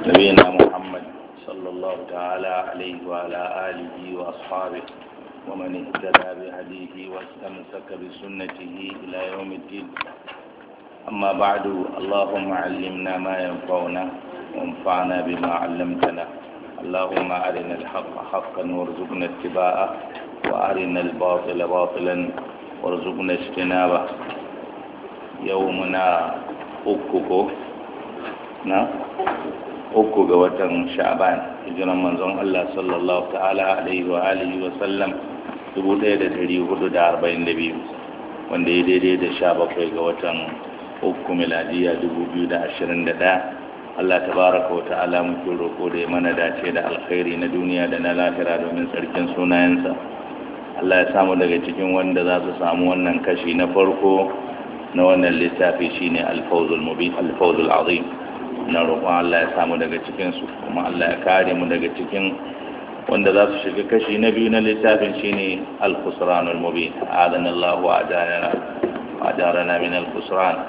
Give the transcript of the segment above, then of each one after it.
نبينا محمد صلى الله تعالى عليه وعلى آله وأصحابه ومن اهتدى بهديه واستمسك بسنته إلى يوم الدين أما بعد اللهم علمنا ما ينفعنا وانفعنا بما علمتنا اللهم أرنا الحق حقا وارزقنا اتباعه وأرنا الباطل باطلا وارزقنا اجتنابه يومنا أكوكو na uku ga watan sha'ban hijiran manzon Allah sallallahu ta'ala alaihi wa alihi wa sallam 1442 wanda ya daidai da 17 ga watan uku miladiya 2021 Allah tabaraka wa ta'ala muke roko da ya mana dace da alkhairi na duniya da na lahira domin tsarkin sunayensa Allah ya samu daga cikin wanda za su samu wannan kashi na farko na wannan littafi shine al-fawzul mubin al-fawzul azim na roƙon Allah ya samu daga cikinsu kuma Allah ya kare mu daga cikin wanda za su shiga kashi na biyu na littafin shine al-khusranul mubin adana Allah wa ajarana wa ajarana min al-khusran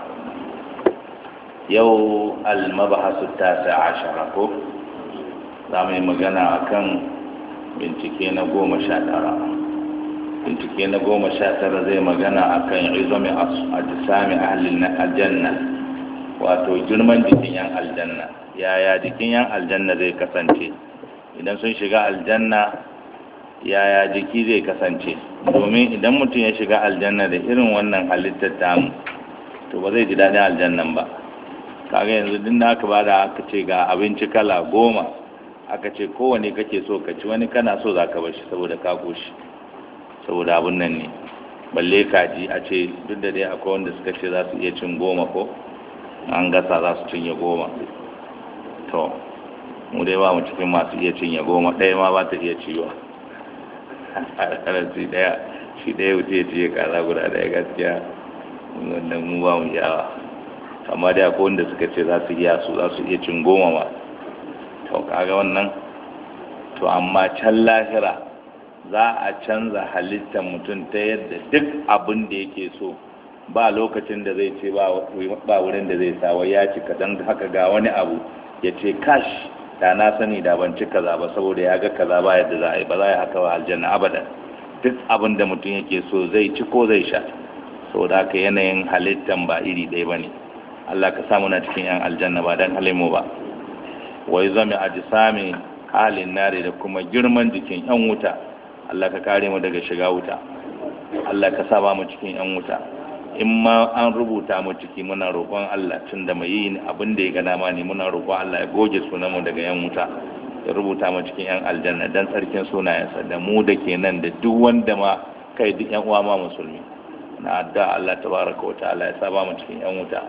yau al-mabahasu tasa ashara ko za mu yi magana akan bincike na goma sha tara bincike na goma sha tara zai magana akan izami ajisami ahlil aljanna wato girman jikin yan aljanna yaya jikin yan aljanna zai kasance idan sun shiga aljanna yaya jiki zai kasance domin idan mutum ya shiga aljanna da irin wannan halittar tamu to ba zai ji daɗin aljannan ba kaga yanzu din da aka bada aka ce ga abinci kala goma aka ce kowane kake so ka ci wani kana so za ka bashi saboda ka koshi saboda abin nan ne balle kaji a ce duk da dai akwai wanda suka ce za su iya cin goma ko an gasa za su cinye goma to mu dai ba mu cikin masu iya cinye goma ɗaya ma ba ta iya ciwa shi ɗaya shi ɗaya wuce ciye kaza guda ɗaya gaskiya wannan mu ba mu yawa amma dai akwai wanda suka ce za su iya su za su iya cin goma ma to kaga wannan to amma can lahira za a canza halittar mutum ta yadda duk abin da yake so ba lokacin da zai ce ba wurin da zai sawa ya ci kadan haka ga wani abu ya ce kash da na sani da ban ci kaza ba saboda ya ga kaza ba yadda za a yi ba za a yi haka ba aljanna abadan duk abin da mutum yake so zai ci ko zai sha saboda haka yanayin halittan ba iri ɗaya ba ne Allah ka samu na cikin yan aljanna ba don halin mu ba wai zami a sami halin nare da kuma girman jikin yan wuta Allah ka kare mu daga shiga wuta Allah ka sa ba mu cikin yan wuta in ma an rubuta mu ciki muna roƙon Allah tun da mai yi abin da ya gana ma ne muna roƙon Allah ya goge sunanmu daga yan wuta ya rubuta mu cikin yan aljanna dan tsarkin sunayensa da mu da ke nan da duk wanda ma kai duk yan uwa ma musulmi na adda Allah tabaraka wa ta'ala ya saba mu cikin yan wuta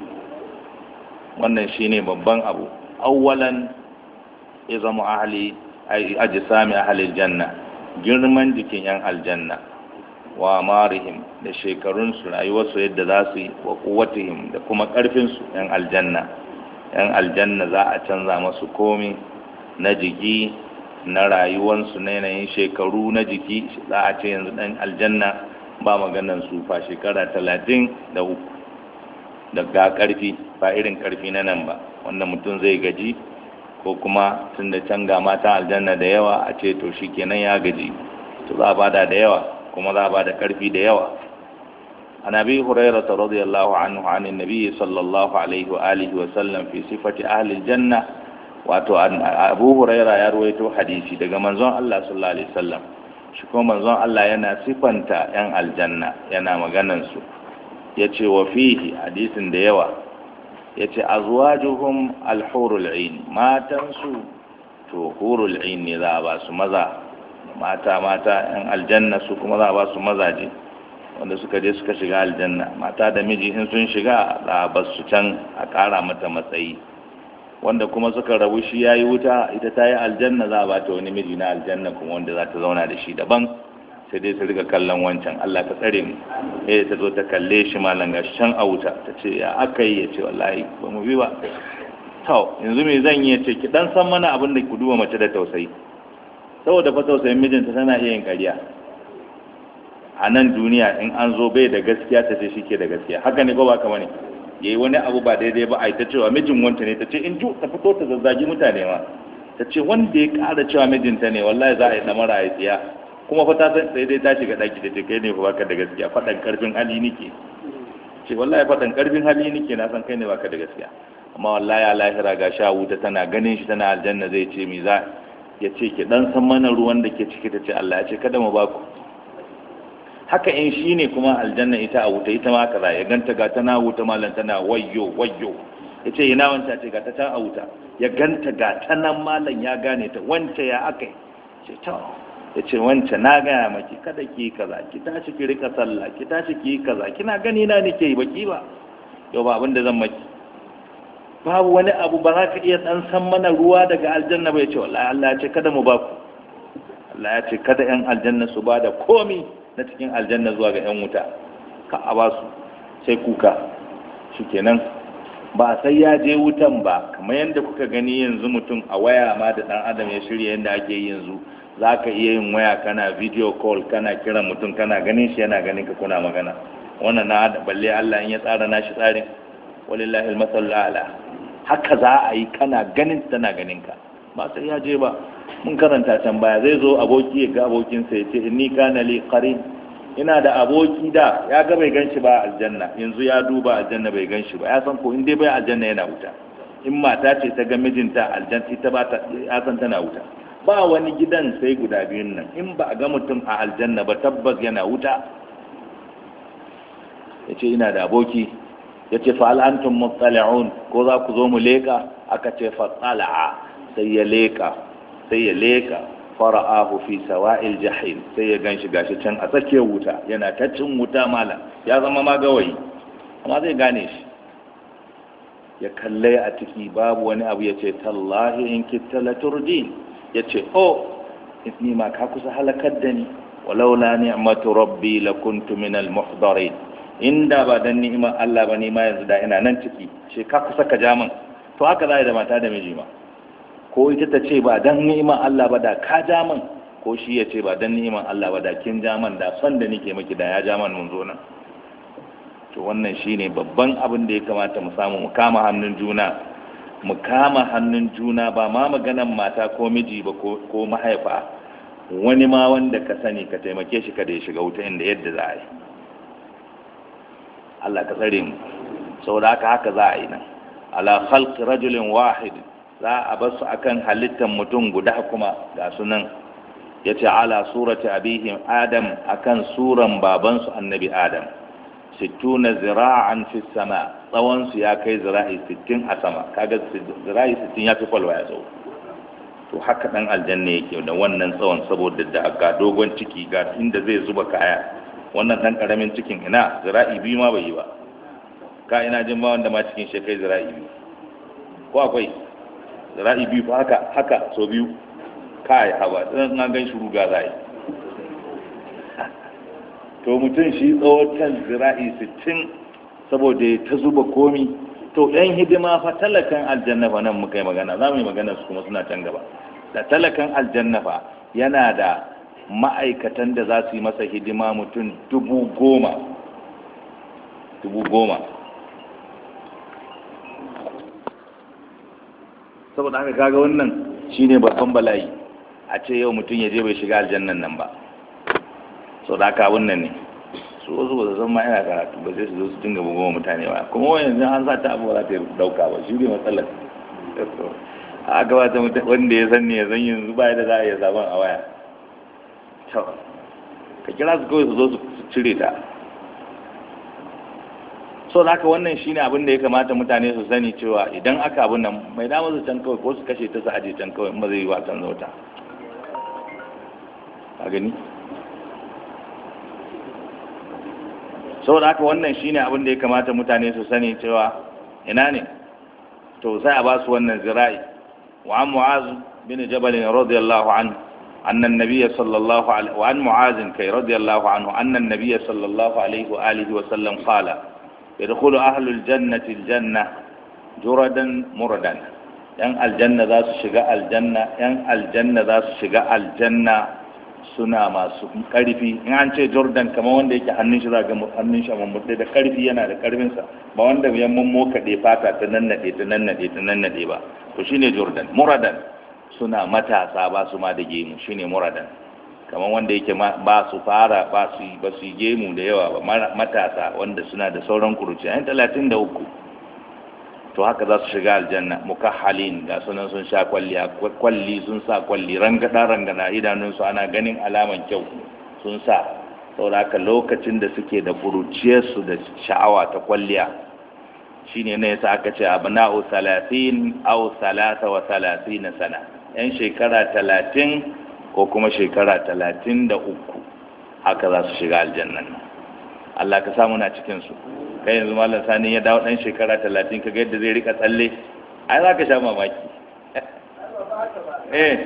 wannan shine babban abu awwalan izamu ahli ajsami ahli aljanna girman jikin yan aljanna wa marihim da shekarunsu rayuwarsu yadda za su yi wa kuwatihim da kuma ƙarfinsu yan aljanna yan aljanna za a canza masu komi na jiki na rayuwarsu na yanayin shekaru na jiki za a ce yanzu ɗan aljanna ba maganan sufa shekara talatin da uku da ga ƙarfi ba irin ƙarfi na nan ba wanda mutum zai gaji ko kuma tun da can ga mata aljanna da yawa a ce to shi kenan ya gaji to za a bada da yawa kuma za ba da ƙarfi da yawa an abi hurairah radiyallahu anhu an annabi sallallahu alaihi wa alihi wa sallam fi sifati ahli aljanna wato abu hurairah ya ruwaito hadisi daga manzon Allah sallallahu alaihi wasallam shi kuma manzon Allah yana sifanta yan aljanna yana maganan su yace wa fihi hadisin da yawa yace azwajuhum alhurul ain matan su to hurul ain ne za a ba su maza mata mata yan aljanna su kuma za a ba su mazaje wanda suka je suka shiga aljanna mata da miji in sun shiga za a bar su can a ƙara mata matsayi wanda kuma suka rabu shi ya yi wuta ita ta yi aljanna za a ba ta wani miji na aljanna kuma wanda za ta zauna da shi daban sai dai su riga kallon wancan Allah ka tsare mu eh ta zo ta kalle shi malam ga can a wuta ta ce ya aka yi ya ce wallahi ba mu bi ba to yanzu me zan yi ya ce ki dan san mana abin da ku duba mace da tausayi saboda fa tausayin mijinta tana iya yin ƙarya a nan duniya in an zo bai da gaskiya ta ce shi ke da gaskiya haka ne ko ba kama ne yayi wani abu ba daidai ba ai ta cewa mijin wanta ne ta ce in ju ta fito ta zazzagi mutane ma ta ce wanda ya ƙara cewa mijinta ne wallahi za a yi damara ya tsiya kuma fa ta san sai dai ta shiga daki da ce kai ne fa baka da gaskiya faɗan karfin hali nike ce wallahi faɗan karfin hali nike na san kai ne baka da gaskiya amma wallahi a lahira ga sha wuta tana ganin shi tana aljanna zai ce mi za ya ce ki dan san mana ruwan da ke ciki ta ce Allah ya ce kada mu ba ku haka in shi ne kuma aljanna ita a wuta ita ma kaza ya ganta ga tana wuta malam tana wayyo wayyo ya ce ina wanta ce ga ta can a wuta ya ganta ga ta nan malam ya gane ta wance ya aka ce ta ya ce wance na gaya maki kada ki kaza ki tashi ki rika sallah ki tashi ki kaza kina gani na nake yi baki ba yau ba abin da zan maki babu wani abu ba za ka iya dan san mana ruwa daga aljanna ba ya ce wallahi Allah ya ce kada mu ba ku Allah ya ce kada yan aljanna su ba da komi na cikin aljanna zuwa ga yan wuta ka a ba su sai kuka shikenan ba sai ya je wutan ba kamar yadda kuka gani yanzu mutum a waya ma da dan adam ya shirya yadda ake yi yanzu za ka iya yin waya kana video call kana kiran mutum kana ganin shi yana ganin ka kuna magana wannan na balle Allah in ya tsara nashi tsarin walillahi almasal ala haka za a yi kana ganin tana ganin ka ba sai ya je ba mun karanta can baya zai zo aboki ya ga abokinsa ya ce inni kana li qarin ina da aboki da ya ga bai ganshi ba aljanna yanzu ya duba aljanna bai ganshi ba ya san ko in dai bai aljanna yana wuta in mata ce ta ga mijinta aljanna ita ba ta ya san tana wuta ba wani gidan sai guda biyun nan in ba a ga mutum a aljanna ba tabbas yana wuta ya ce ina da aboki ya ce fa'al'antun mutsali'un ko za ku zo mu leka aka ce fatsala'a sai ya leka sai ya leka fara'ahu fi sawa'il jahil sai ya gan shi gashi can a tsakiyar wuta yana ta cin wuta malam ya zama magawayi amma zai gane shi ya kalle a ciki babu wani abu ya ce tallahi in kitta la turdi ya ce oh ni ma ka kusa halakar da ni walaula ni'matu rabbi lakuntu minal muhdarin inda ba dan ni'imar Allah ba ni ma yanzu da ina nan ciki ce ka kusa ka ja min to haka za da mata da miji ma ko ita ta ce ba dan ni'imar Allah ba da ka ja min ko shi ya ce ba dan ni'imar Allah ba da kin ja min da son da nike miki da ya ja min mun zo nan to wannan shine babban abin da ya kamata mu samu mu kama hannun juna mu kama hannun juna ba ma maganan mata ko miji ba ko mahaifa wani ma wanda ka sani ka taimake shi kada ya shiga wuta inda yadda za a yi Allah ka tsare mu saboda haka haka za a yi nan ala khalq rajulin wahid za a bar su akan halittar mutum guda kuma ga sunan yace ala surati abihim adam akan suran babansu annabi adam sittuna zira'an fi sama tsawon su ya kai zira'i 60 a sama kaga zira'i 60 ya fi kwalwa ya tsawo to haka dan aljanna yake da wannan tsawon saboda da ga dogon ciki ga inda zai zuba kaya wannan dan karamin cikin ina zira'i biyu ma bai yi ba ka ina jin ba wanda ma cikin shi kai zira'i biyu ko akwai zira'i biyu fa haka haka so biyu kai haba dan na gan shi ruga zai to mutum shi tsawotan zira'i 60 saboda ta zuba komi to yan hidima fa talakan aljanna fa nan muka yi magana za mu yi magana su kuma suna can gaba da talakan aljanna fa yana da ma'aikatan da za su yi masa hidima mutum dubu goma dubu goma saboda haka kaga wannan shine babban bala'i a ce yau mutum ya je bai shiga aljannan nan ba sau da haka wannan ne su wasu ba su san ma yana karatu ba sai su zo su dinga bugawa mutane ba kuma wani yanzu an sa ta abu ba za ta dauka ba shi ne matsalar a gabata wanda ya san ne ya san yanzu ba da za a iya zaben a waya ka kira su kawai su zo su cire ta so da haka wannan shine abin da ya kamata mutane su sani cewa idan aka abin nan mai dama su can kawai ko su kashe ta su aje can kawai in ba zai yi wasan zauta a gani so da haka wannan shine abin da ya kamata mutane su sani cewa ina ne to sai a ba su wannan zira'i wa an mu'az bin jabal radiyallahu anhu أن النبي صلى الله عليه وعن معاذ كي رضي الله عنه أن النبي صلى الله عليه وآله وسلم قال يدخل أهل الجنة الجنة جردا مردا ين الجنة ذا شجاء الجنة ين الجنة ذا شجاء الجنة suna masu karfi in an ce jordan kamar wanda yake hannun shi zaga hannun shi mamurde da karfi yana da karfinsa ba wanda ya mummo kaɗe fata ta nannade ta nannade ta nannade ba to shine jordan muradan suna matasa ba su ma da gemu shine muradan kamar wanda yake ba su fara ba su ba su gemu da yawa ba matasa wanda suna da sauran kuruci ayin talatin da uku to haka za su shiga aljanna mukahhalin ga sunan sun sha kwalli kwalli sun sa kwalli rangada rangana idanunsu ana ganin alaman kyau sun sa saboda haka lokacin da suke da kuruciyarsu da sha'awa ta kwalliya shine ne yasa aka ce abna'u 30 aw 33 sana yan shekara 30 ko kuma shekara 33 haka za su shiga aljannan Allah ka samu na cikin su kai yanzu malam sani ya dawo dan shekara 30 kaga yadda zai rika tsalle ai za ka sha mamaki eh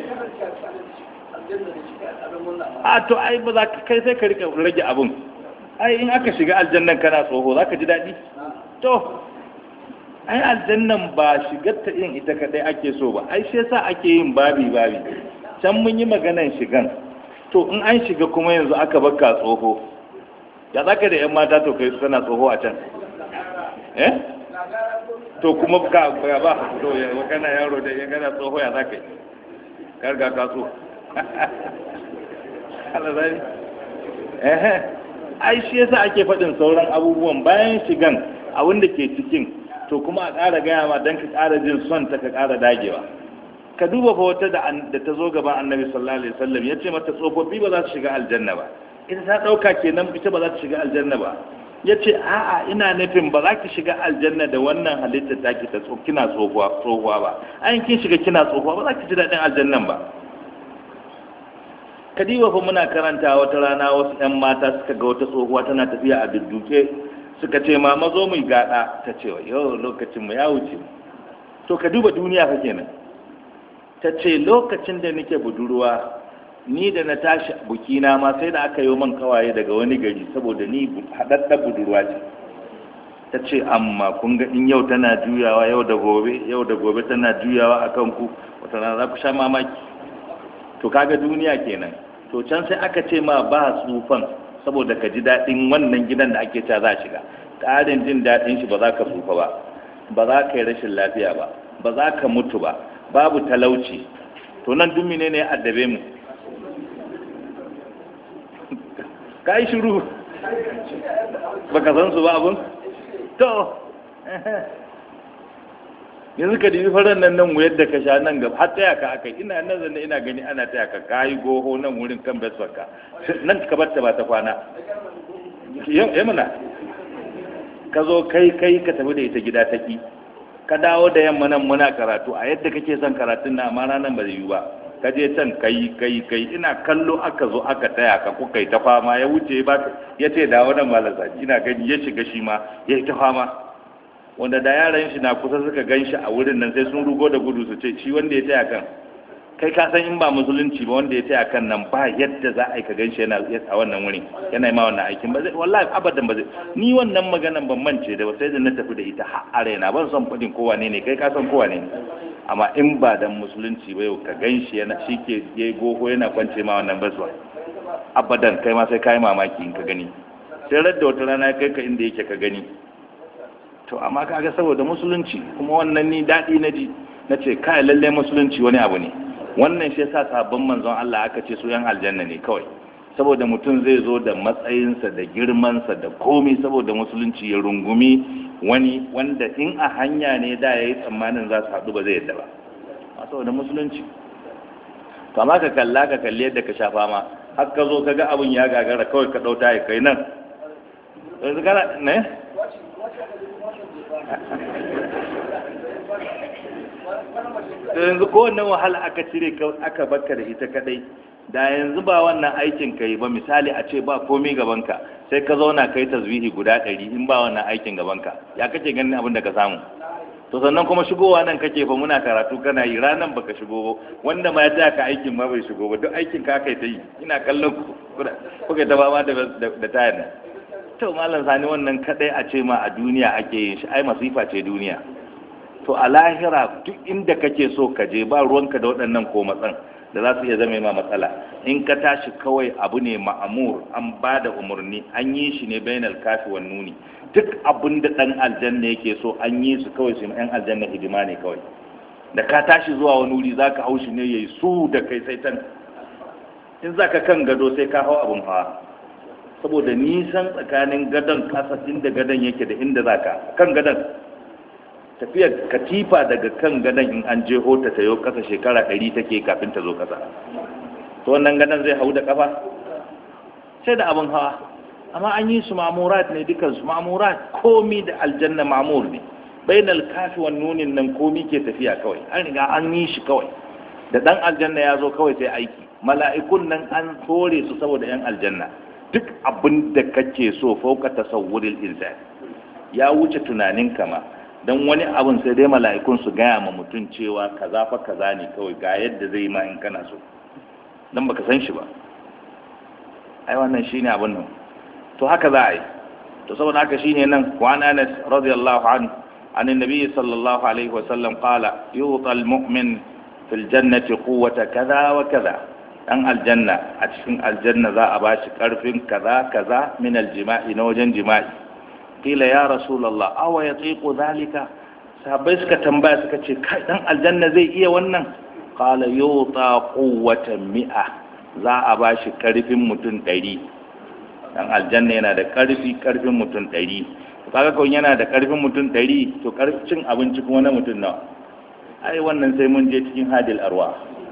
a to ai ba za ka kai sai ka rika rage abun ai in aka shiga aljannan kana tsoho za ka ji daɗi to ai aljannan ba shigar ta yin ita kadai ake so ba ai shi yasa ake yin babi babi can mun yi maganan shigan to in an shiga kuma yanzu aka baka tsoho ya zaka da yan mata to kai suna tsoho a can eh to kuma ka ba to ya kana yaro da ya kana tsoho ya zaka yi karga ka so Allah zai eh ai shi yasa ake faɗin sauran abubuwan bayan shigan abin da ke cikin to kuma a ƙara gaya ma don ka ƙara jin son ta ka ƙara dagewa ka duba fa wata da ta zo gaban annabi sallallahu alaihi wasallam ya ce mata tsofaffi ba za su shiga aljanna ba ita ta ɗauka kenan ita ba za ta shiga aljanna ba ya ce a'a ina nufin ba za ki shiga aljanna da wannan halittar ta ki ta kina tsohuwa ba ayin kin shiga kina tsohuwa ba za ki ji daɗin aljannan ba kadiba fa muna karanta wata rana wasu 'yan mata suka ga wata tsohuwa tana tafiya a dudduke suka ce ma mazo mu gada ta ce yau lokacin mu ya wuce to ka duba duniya fa kenan ta ce lokacin da nake budurwa ni da na tashi bukina ma sai da aka yi man kawaye daga wani gari saboda ni haɗaɗɗar budurwa ce ta ce amma kun ga in yau tana juyawa yau da gobe yau da gobe tana juyawa a kanku wata rana za ku sha mamaki to kaga duniya kenan to can sai aka ce ma ba tsufan saboda ka ji daɗin wannan gidan da ake cewa za a shiga ƙarin jin daɗin shi ba za ka tsufa ba ba za ka yi rashin lafiya ba ba za ka mutu ba babu talauci to nan dumi ne ne addabe mu ka yi shiru ba ka san su ba abin to yanzu ka dibi faran nan nan wuyar da ka sha nan gaba har taya ka aka ina nan zanne ina gani ana taya ka kayi goho nan wurin kan besfarka nan ka bar ta ba ta kwana ya mana ka zo kai kai ka tafi da ita gida ta ki ka dawo da yamma nan muna karatu a yadda kake son karatun na amma ranar ba zai yi ba ka je can kai kai kai ina kallo aka zo aka taya ka kuka yi ta fama ya wuce ba ya ce dawo nan malasa ina gani ya shiga shi ma ya yi ta fama wanda da yaran shi na kusa suka gan shi a wurin nan sai sun rugo da gudu su ce shi wanda ya taya kan kai ka san in ba musulunci ba wanda ya taya kan nan ba yadda za a yi ka gan shi yana a wannan wurin yana ma wannan aikin ba zai wallahi abadan ba zai ni wannan maganan ban mance da sai da na tafi da ita har arena ban son fadin kowa ne ne kai ka san kowa ne amma in ba dan musulunci ba yau ka gan shi yana shi ke yayi goho yana kwance ma wannan baswa abadan kai ma sai kai mamaki in ka gani sai radda wata rana kai ka inda yake ka gani to amma kaga saboda musulunci kuma wannan ni daɗi na ji na ce kai lallai musulunci wani abu ne wannan shi yasa sabon manzon Allah aka ce su yan aljanna ne kawai saboda mutum zai zo da matsayinsa da girmansa da komi saboda musulunci ya rungumi wani wanda in a hanya ne da ya yi tsammanin za su haɗu ba zai yadda ba saboda musulunci to amma ka kalla ka kalli yadda ka shafa ma har ka zo ka ga abin ya gagara kawai ka ɗauta ya kai nan yanzu kana ne da yanzu kowannan wahala aka cire aka baka da ita kadai da yanzu ba wannan aikin ka yi ba misali a ce ba komai gabanka sai ka zauna kai tasbihi guda ɗari in ba wannan aikin gabanka ya kake ganin abin da ka samu to sannan kuma shigowa nan kake fa muna karatu kana yi ranan baka shigo ba wanda ma ya taya ka aikin ma bai shigo ba duk aikin ka kai ta yi ina kallon ku kuka ta ba da da tayar nan to malam sani wannan kadai a ce ma a duniya ake yin shi ai masifa ce duniya to a lahira duk inda kake so ka je ba ruwanka da waɗannan ko matsan da za su iya zama ma matsala in ka tashi kawai abu ne ma'amur an ba da umarni an yi shi ne bainal kafi wa nuni duk abin da ɗan aljanna yake so an yi su kawai su yan aljanna hidima ne kawai da ka tashi zuwa wani wuri za ka hau shi ne ya yi su da kai sai can in za ka kan gado sai ka hau abin hawa saboda nisan tsakanin gadon kasa inda gadon yake da inda za ka kan gadon tafiyar katifa daga kan gadon in an je hota ta yau kasa shekara ɗari take kafin ta zo kasa to wannan gadon zai hau da kafa sai da abin hawa amma an yi su mamurat ne dukansu mamurat komi da aljanna mamur ne bainal kafi wa nunin nan komi ke tafiya kawai an riga an yi shi kawai da dan aljanna ya zo kawai sai aiki mala'ikun nan an tore su saboda yan aljanna duk abin da kake so fauka tasawwuril insan ya wuce tunanin kama dan wani abin sai dai mala'ikun su gaya ma mutum cewa kaza fa kaza ne kawai ga yadda zai ma in kana so dan baka san shi ba ai wannan shine abin nan to haka za a yi to saboda haka shine nan wa anas radiyallahu anhu عن النبي صلى الله عليه وسلم قال يوطى المؤمن في الجنة قوة كذا وكذا أن الجنة أتشن الجنة ذا أباش كرف كذا كذا من الجماع نوجن جماع قيل يا رسول الله أو يطيق ذلك sahabbai suka tambaya suka ce kai dan aljanna zai iya wannan qala yuta quwwatan mi'a za a bashi karfin mutum 100 dan aljanna yana da karfi karfin mutum 100 kaga kawai yana da karfin mutum ɗari to karfin abinci kuma na mutum nawa ai wannan sai mun je cikin hadil arwa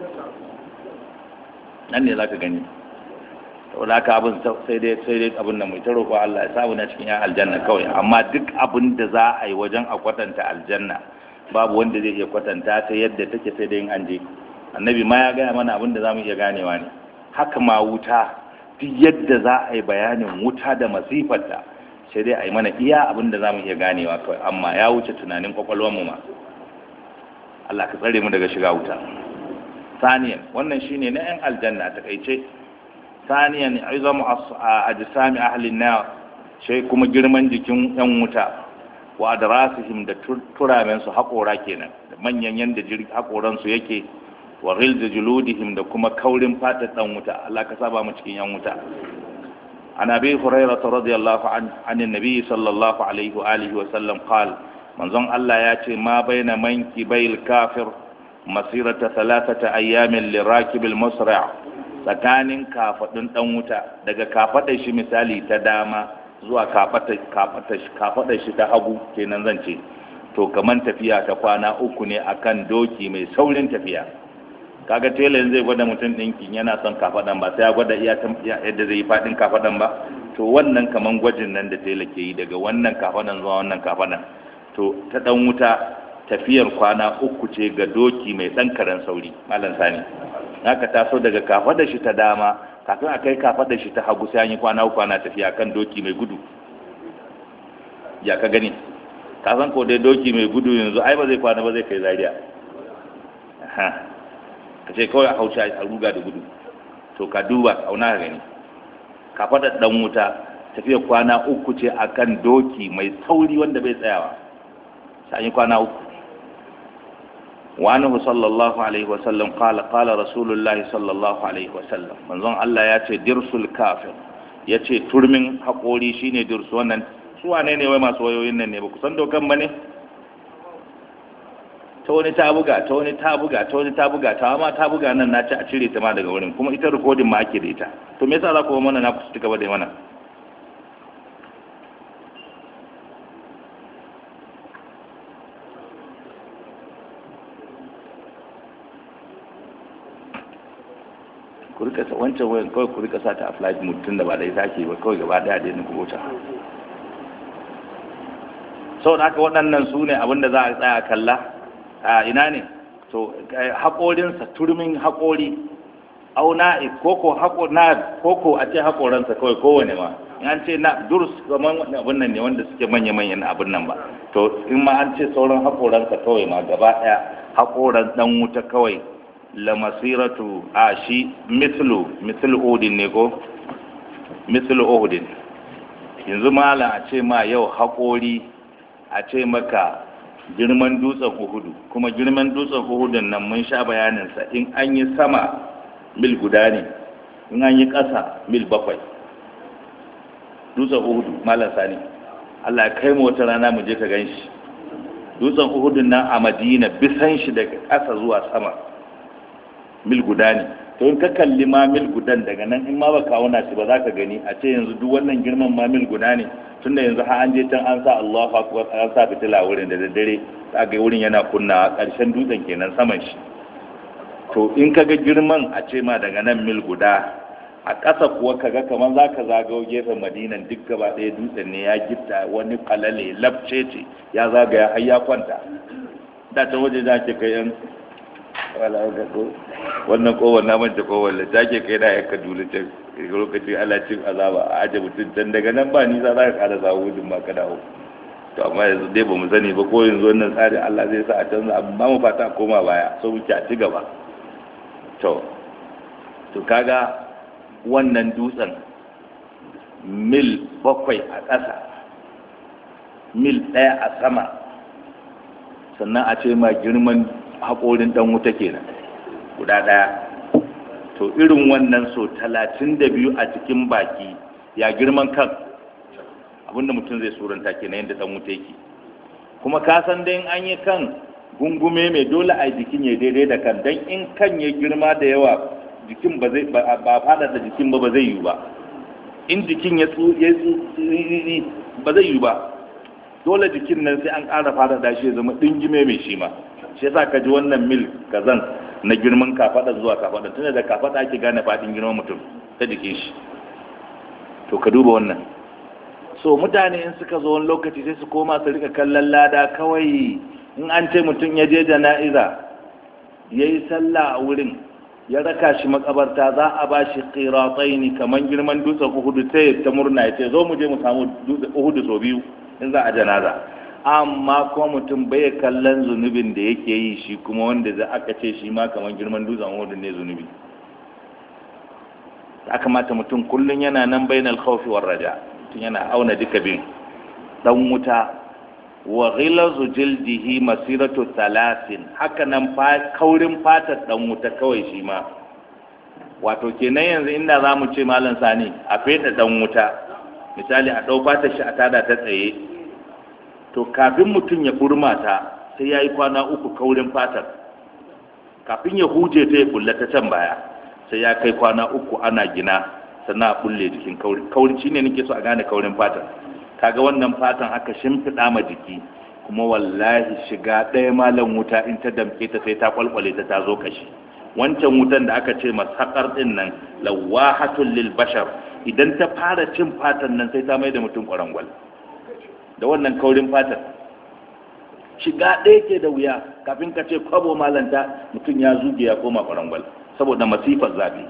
nan ne za ka gani saboda haka abin sai dai sai dai abin nan mai ta roƙo Allah ya samu na cikin yan aljanna kawai amma duk abin da za a yi wajen a kwatanta aljanna babu wanda zai iya kwatanta ta yadda take sai dai in an je annabi ma ya gaya mana abin da za mu iya ganewa ne haka ma wuta duk yadda za a yi bayanin wuta da masifarta sai dai a yi mana iya abin da za mu iya ganewa kawai amma ya wuce tunanin kwakwalwarmu ma Allah ka tsare mu daga shiga wuta saniyan wannan shine na yan aljanna ta kaice saniyan izamu ajsami ahli na sai kuma girman jikin yan wuta wa adrasihim da turamen su haƙora kenan da manyan yanda haƙoran su yake wa ghilz juludihim da kuma kaurin fatar dan wuta Allah ka saba mu cikin yan wuta عن أبي هريرة رضي الله عنه عن النبي صلى الله عليه وآله وسلم قال من ظن الله ياتي ما بين منكبي الكافر مسيرة ثلاثة أيام لراكب المسرع tsakanin kafaɗin ɗan wuta daga kafaɗar shi misali ta dama zuwa kafaɗar shi ta hagu kenan zan ce to kaman tafiya ta kwana uku ne akan doki mai saurin tafiya kaga tela zai gwada mutum ɗinkin yana son kafaɗan ba sai ya gwada iya yadda zai yi faɗin kafaɗan ba to wannan kaman gwajin nan da tela ke yi daga wannan kafaɗan zuwa wannan kafaɗan to ta ɗan wuta tafiyar kwana uku ce ga doki mai ɗan karen sauri malam sani haka taso daga kafaɗar shi ta dama kafin a kai kafaɗar shi ta hagu sai an yi kwana uku ana tafiya kan doki mai gudu ya ka gani ka san ko dai doki mai gudu yanzu ai ba zai kwana ba zai kai zaria ka ce kawai a haushi a ruga da gudu to ka duba auna ka gani ka faɗa ɗan wuta tafiya kwana uku ce a kan doki mai sauri wanda bai tsayawa sai yi kwana uku wani sallallahu alaihi wasallam kala kala rasulullahi sallallahu alaihi wasallam manzon Allah ya ce dirsul kafir ya ce turmin haƙori shine dirsu wannan su wane ne wai masu wayoyin nan ne ba ku san dokan ba ne ta wani ta buga ta wani ta buga ta wani ta buga ta ma ta buga nan na ci a cire ta ma daga wurin kuma ita rikodin ma ake da ita to me yasa za ku mana na ku ci gaba da mana ku rika sa wancan wayan kawai ku rika sa ta a flight mode tun da ba da ita ake ba kawai gaba daya da yin ku wuce sau da haka waɗannan su ne abinda za a tsaya kalla a ina ne to haƙorinsa turmin haƙori auna koko haƙo na koko a ce haƙoransa kawai kowane ma in an ce na durs zaman abin nan ne wanda suke manya-manyan abin nan ba to in ma an ce sauran haƙoransa kawai ma gaba ɗaya haƙoran ɗan wuta kawai la masiratu a shi mislu mislu odin ne ko mislu odin yanzu malam a ce ma yau haƙori a ce maka girman dutsen uhudu kuma girman dutsen uhudun nan mun sha bayaninsa in an yi sama mil guda ne in an yi ƙasa mil bakwai dutsen uhudu malam sani allah ya kai mu wata rana mu je ka gan shi dutsen uhudun nan a madina bisan shi daga ƙasa zuwa sama mil guda ne to in ka kalli ma mil gudan daga nan in ma ba kawuna shi ba za ka gani a ce yanzu duk wannan girman ma mil guda ne tunda yanzu har an je can an sa Allahu akbar an sa fitila wurin da daddare za ga wurin yana kunna ƙarshen dutsen kenan saman shi to in ka ga girman a ce ma daga nan mil guda a ƙasa kuwa ka ga kamar za ka zagawo gefen madinan duk gaba ɗaya dutsen ne ya gifta wani kalale labce ce ya zagaya har ya kwanta da ta waje za ke kai yan wannan kowar na manta kowar da take kai na yanka dole can lokaci ala cin azaba a aje mutum can daga nan ba nisa za ka kada zawo gudun ma ka dawo to amma yanzu dai ba mu sani ba ko yanzu wannan tsarin Allah zai sa a canza amma mu fata koma baya so muke a ci gaba to to kaga wannan dutsen mil bakwai a ƙasa mil ɗaya a sama sannan a ce ma girman haƙorin ɗan wuta kenan guda ɗaya to irin wannan so talatin da biyu a cikin baki ya girman kan abinda mutum zai suranta kenan yadda ɗan wuta yake kuma ka san dai an yi kan gungume mai dole a jikin ya daidai da kan don in kan ya girma da yawa jikin ba zai ba fada da jikin ba ba zai yi ba in jikin ya tsu ya ba zai yi ba dole jikin nan sai an ƙara fada da shi ya zama dingime mai shi ma shi yasa ka ji wannan mil kazan na girman kafada zuwa kafada tunda da kafada ake gane fadin girman mutum ta jikin shi to ka duba wannan so mutane in suka zo wani lokaci sai su koma su rika kallon lada kawai in an ce mutum ya je jana'iza ya yi sallah a wurin ya raka shi makabarta za a ba shi ƙiratsai kamar girman dutsen uhudu sai ta murna ya ce zo mu je mu samu dutsen uhudu sau biyu in za a janaza amma kuma mutum bai kallon zunubin da yake yi shi kuma wanda za aka ce shi ma kamar girman dutsen uhudu ne zunubi ya kamata mutum kullum yana nan bainal khawfi war raja mutum yana auna duka bin dan wuta wa ghilazu jildihi masiratu thalathin haka nan kaurin fatar dan wuta kawai shi ma wato kenan yanzu inda zamu ce malam sani a feda dan wuta misali a dau fatar shi a tada ta tsaye to kafin mutum ya burma ta sai yayi kwana uku kaurin fatar kafin ya huje ta ya bulla ta can baya sai ya kai kwana uku ana gina sannan a bulle jikin kauri kauri shine nake so a gane kaurin fatar kaga wannan fatan aka shimfiɗa ma jiki kuma wallahi shiga ɗaya malam wuta in ta damke ta sai ta kwalkwale ta ta zo kashi wancan wutan da aka ce masakar ɗin nan lawahatul lil bashar idan ta fara cin fatan nan sai ta mai da mutum kwarangwal da wannan kaurin fatan shiga ɗaya ke da wuya kafin ka ce kwabo malanta mutum ya zuge ya koma kwarangwal saboda masifar zafi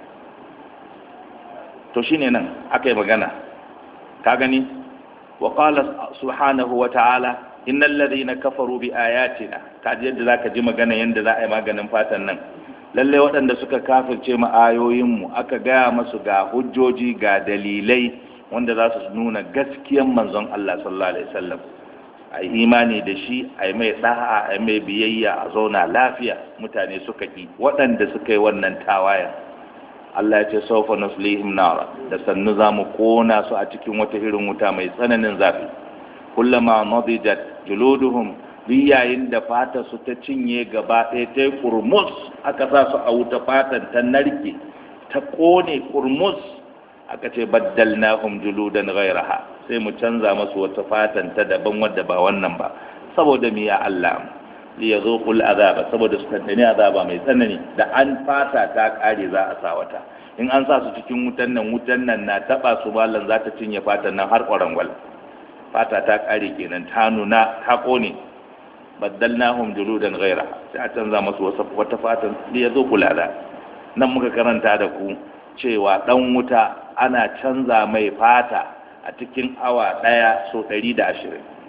to shine nan aka yi magana ka gani وقال سبحانه وتعالى إن الذين كفروا بآياتنا kaji yadda zaka ji magana yanda za a yi maganin fatan nan lalle waɗanda suka kafirce mu ayoyinmu aka gaya masu ga hujjoji ga dalilai wanda za su nuna gaskiyan manzon Allah sallallahu alaihi wasallam a yi imani da shi a yi mai ɗa'a a yi mai biyayya a zauna lafiya mutane suka ki waɗanda suka yi wannan tawayen Allah ya ce saufa nuslihim nara da sannu za mu kona su a cikin wata irin wuta mai tsananin zafi kullama nadijat juluduhum duk yayin da fata su ta cinye gaba ɗaya ta yi kurmus aka sa su a wuta fatan ta narke ta kone kurmus aka ce baddalnahum juludan ghayraha sai mu canza masu wata fatan ta daban wadda ba wannan ba saboda mi ya Allah li yazuqul azaba saboda su tantane azaba mai tsanani da an fata ta kare za a sa wata in an sa su cikin wutan nan wutan nan na taba su mallan za ta cinye fatan nan har kwarangwal fata ta kare kenan ta nuna ta kone baddalnahum juludan ghaira sai a canza masu wata fatan li yazuqul azab nan muka karanta da ku cewa dan wuta ana canza mai fata a cikin awa daya so 120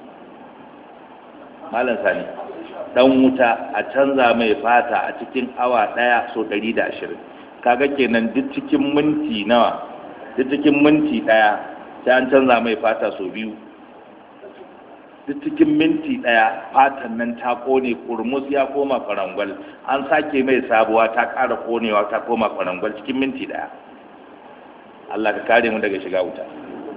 malam sani dan wuta a canza mai fata a cikin awa daya so 120 kaga kenan duk cikin minti nawa duk cikin minti daya sai an canza mai fata so biyu duk cikin minti ɗaya fatan nan ta kone kurmus ya koma kwarangwal an sake mai sabuwa ta ƙara konewa ta koma kwarangwal cikin minti ɗaya Allah ka kare mu daga shiga wuta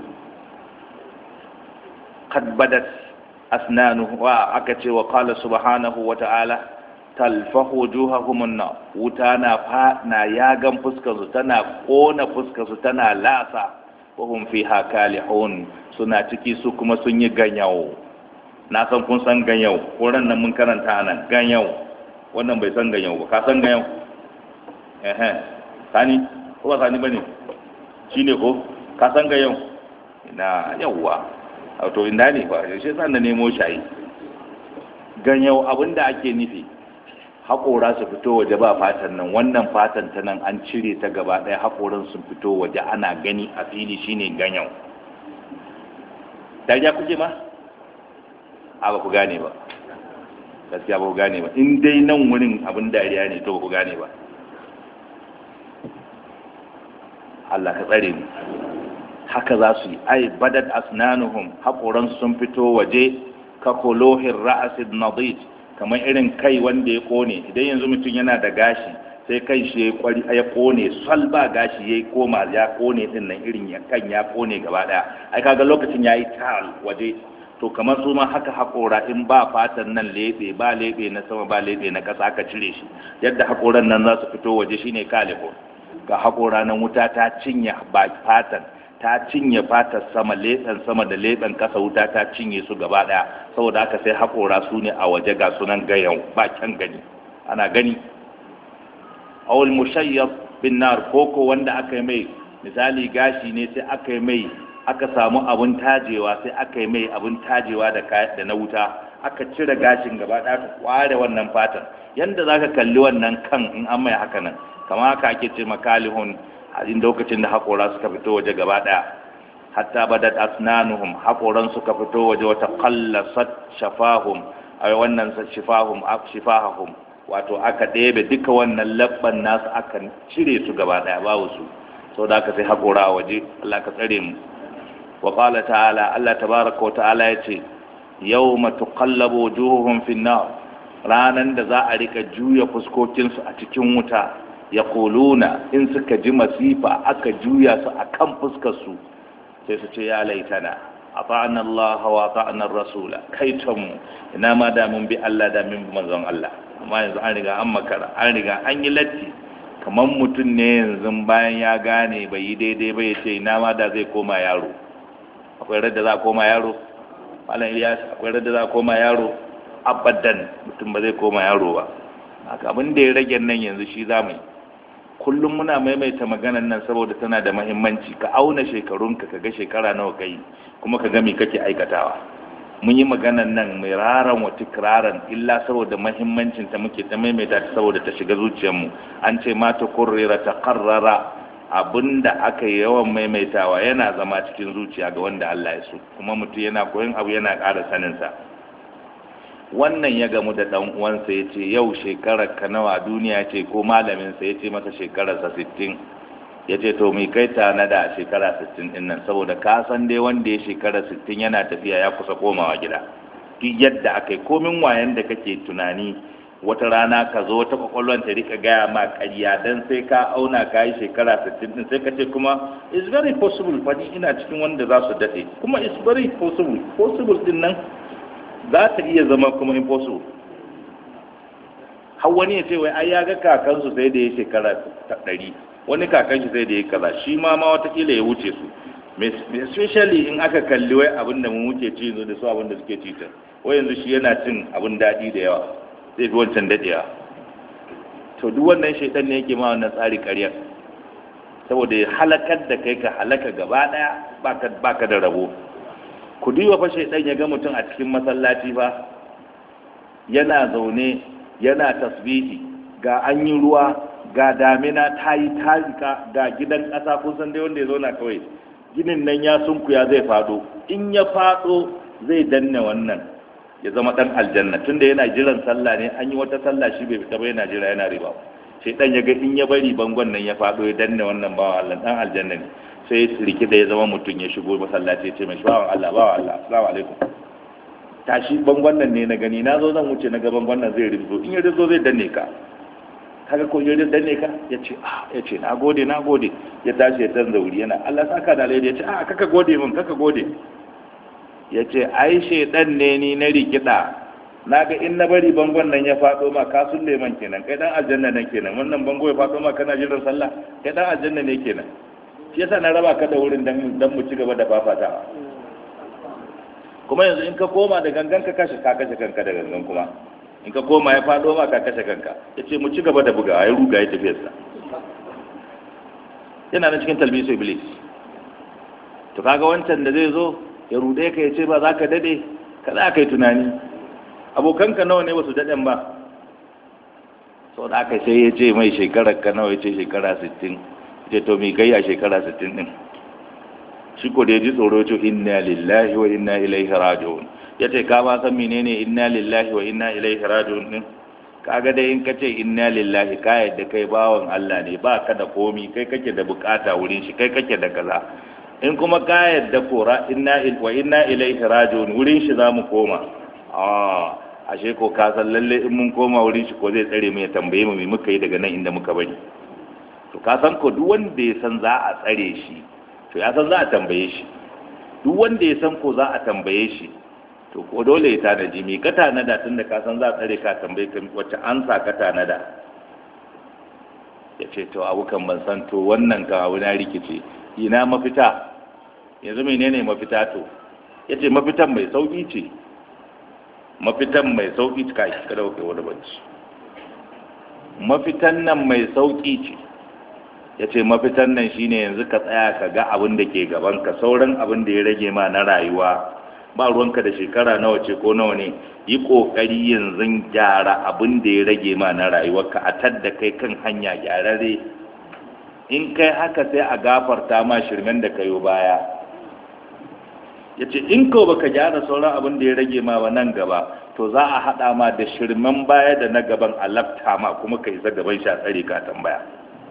qad badat asnanuhu wa aka ce wa qala subhanahu wa ta'ala talfahu wujuhahum an wuta na fa na yagan fuskar su tana kona fuskar su tana lasa wa hum fiha kalihun suna ciki su kuma sun yi ganyawo na san kun san ganyau ko ran nan mun karanta nan ganyau wannan bai san ganyau ba ka san ganyau eh eh sani ko ba sani bane shine ko ka san ganyau ina yawa to inda ne ba yaushe san da nemo shayi ganyau abinda ake nufi haƙora su fito waje ba fatan nan wannan fatan ta nan an cire ta gaba ɗaya haƙoran sun fito waje ana gani a fili shine ganyau dariya kuke ma a ba ku gane ba gaskiya ba ku gane ba in dai nan wurin abin dariya ne to ba ku gane ba Allah ka tsare mu haka za su yi ai badad asnanuhum haƙoran sun fito waje ka kolohin ra'asid nadid kamar irin kai wanda ya kone idan yanzu mutum yana da gashi sai kai shi ya kwari ya kone sal ba gashi ya koma ya kone din nan irin ya kan ya kone gaba daya ai kaga lokacin yayi tal waje to kamar su ma haka haƙora in ba fatan nan lebe ba lebe na sama ba lebe na ƙasa aka cire shi yadda haƙoran nan za su fito waje shine kalifo ga haƙora nan wuta ta cinye ba fatan ta cinye fatar sama leɓen sama da leɓen ƙasa wuta ta cinye su gaba ɗaya saboda haka sai haƙora su ne a waje ga sunan gayan ba kyan gani ana gani awul mushayyab bin nar koko wanda aka yi mai misali gashi ne sai aka yi mai aka samu abun tajewa sai aka yi mai abun tajewa da da na wuta aka cire gashin gaba ɗaya aka kware wannan fatan yanda zaka kalli wannan kan in an mai haka nan kamar haka ake ce makalihun a lokacin da haƙora suka fito waje gaba ɗaya hatta badat asnanuhum haƙoran suka fito waje wata qallasat shafahum ay wannan shifahum shifahum wato aka ɗebe duka wannan labban nasu aka cire su gaba ɗaya babu su sau da aka sai haƙora a waje Allah ka tsare mu wa qala ta'ala Allah tabaraka wa ta'ala yace yawma tuqallabu wujuhuhum fin nar ranan da za a rika juya fuskokinsu a cikin wuta ya in suka ji masifa aka juya su a kan fuskarsu sai su ce ya laitana a fa'anar Allah wa fa'anar rasula kai mu ina ma da mun bi Allah da mun bi manzon Allah amma yanzu an riga an makara an riga an yi latti kamar mutum ne yanzu bayan ya gane bai yi daidai ba ya ce ina ma da zai koma yaro akwai radda za a koma yaro malam Ilyas akwai radda za a koma yaro abadan mutum ba zai koma yaro ba haka abin da ya rage nan yanzu shi za mu yi kullum muna maimaita maganan nan saboda tana da mahimmanci ka auna shekarunka ka ga shekara nawa kai kuma ka ga me kake aikatawa mun yi maganan nan mai raran wa tikraran illa saboda mahimmancin ta muke ta maimaita ta saboda ta shiga zuciyarmu an ce ma ta kurrira ta karrara abinda aka yi yawan maimaitawa yana zama cikin zuciya ga wanda Allah ya so kuma mutum yana koyon abu yana ƙara saninsa wannan ya gamu da ɗan uwansa ya ce yau shekarar ka nawa duniya ce ko malaminsa ya ce masa shekararsa sittin ya ce to mai kai tana da shekara sittin ɗin nan saboda ka san dai wanda ya shekara sittin yana tafiya ya kusa komawa gida duk yadda aka yi komin wayan da kake tunani wata rana ka zo wata kwakwalwar ta rika gaya ma ƙarya dan sai ka auna ka yi shekara sittin ɗin sai ka ce kuma it's very possible fadi ina cikin wanda za su daɗe kuma it's very possible possible ɗin nan za ta iya zama kuma impossible har wani ya ce wai ai ya ga kakansu sai da ya shekara ta ɗari wani kakan shi sai da ya kaza shi ma ma watakila ya wuce su especially in aka kalli wai abin da mu muke ci da su abin da suke ci ta wai yanzu shi yana cin abin daɗi da yawa zai fi wancan daɗewa to duk wannan shaitan ne yake ma wannan tsari ƙaryar saboda ya halakar da kai ka halaka gaba ɗaya baka da rabo ku duba fa shaidan ya ga mutum a cikin masallaci fa yana zaune yana tasbihi ga an yi ruwa ga damina ta yi tarika ga gidan ƙasa kun san dai wanda ya zauna kawai ginin nan ya sunkuya zai fado in ya fado zai danne wannan ya zama dan aljanna tunda yana jiran sallah ne an yi wata sallah shi bai fita ba yana jira yana riba shaidan ya ga in ya bari bangon nan ya fado ya danne wannan bawa Allah dan aljanna ne sai rikida ya zama mutum ya shigo masallaci ya ce mai bawan Allah bawan Allah assalamu alaikum tashi bangon nan ne na gani na zo zan wuce na ga bangon nan zai rinzo in ya rinzo zai danne ka kaga ko ya danne ka ya ce ah ya ce na gode na gode ya tashi ya canza wuri yana Allah saka da alheri ya ce ah kaka gode min kaka gode ya ce ai shedan ne ni na rikida na ga in na bari bangon nan ya faɗo ma ka sulle man kenan kai dan aljanna nan kenan wannan bango ya faɗo ma kana jiran sallah kai dan aljanna ne kenan shi yasa na raba ka da wurin dan dan mu ci gaba da fafatawa kuma yanzu in ka koma da gangan ka kashe ka kashe kanka da gangan kuma in ka koma ya faɗo ma ka kashe kanka ya ce mu ci gaba da bugawa ya ruga ya tafiyarsa yana nan cikin talbisu iblis to kaga wancan da zai zo ya rude ka ya ce ba za ka dade ka za ka yi tunani abokanka nawa ne wasu daɗin ba sau da aka sai ya ce mai shekarar ka nawa ya ce shekara 60 ce to mi kai a shekara 60 din shi ko da ya ji tsoro ce inna lillahi wa inna ilaihi raji'un ya ce ka ba san menene inna lillahi wa inna ilaihi raji'un din kaga dai in ka ce inna lillahi ka yadda kai bawan Allah ne ba ka da komi kai kake da bukata wurin shi kai kake da kaza in kuma ka yadda kora inna wa inna ilaihi raji'un wurin shi zamu koma ah ashe ko ka san lalle in mun koma wurin shi ko zai tsare mu ya tambaye mu me muka yi daga nan inda muka bari to ka san ko duk wanda ya san za a tsare shi to ya san za a tambaye shi duk wanda ya san ko za a tambaye shi to ko dole ya tanaji me ka tanada tun da ka san za a tsare ka tambaye ka wacce ansa ka tanada ya ce to abu kan ban san to wannan ka abu na rikice ina mafita yanzu menene mafita to ya ce mafitan mai sauki ce mafitan mai sauki ce kai kada kai wani bacci mafitan nan mai sauki ce ya ce mafitan nan shine yanzu ka tsaya ka ga abin da ke gaban ka sauran abin da ya rage ma na rayuwa ba ruwanka da shekara nawa ce ko nawa ne yi kokari yanzu gyara abin da ya rage ma na rayuwarka a tadda kai kan hanya gyararre in kai haka sai a gafarta ma shirmen da kayo baya ya ce in ko baka gyara sauran abin da ya rage ma ba nan gaba to za a haɗa ma da shirmen baya da na gaban a lafta ma kuma ka isa gaban shi a tsare ka tambaya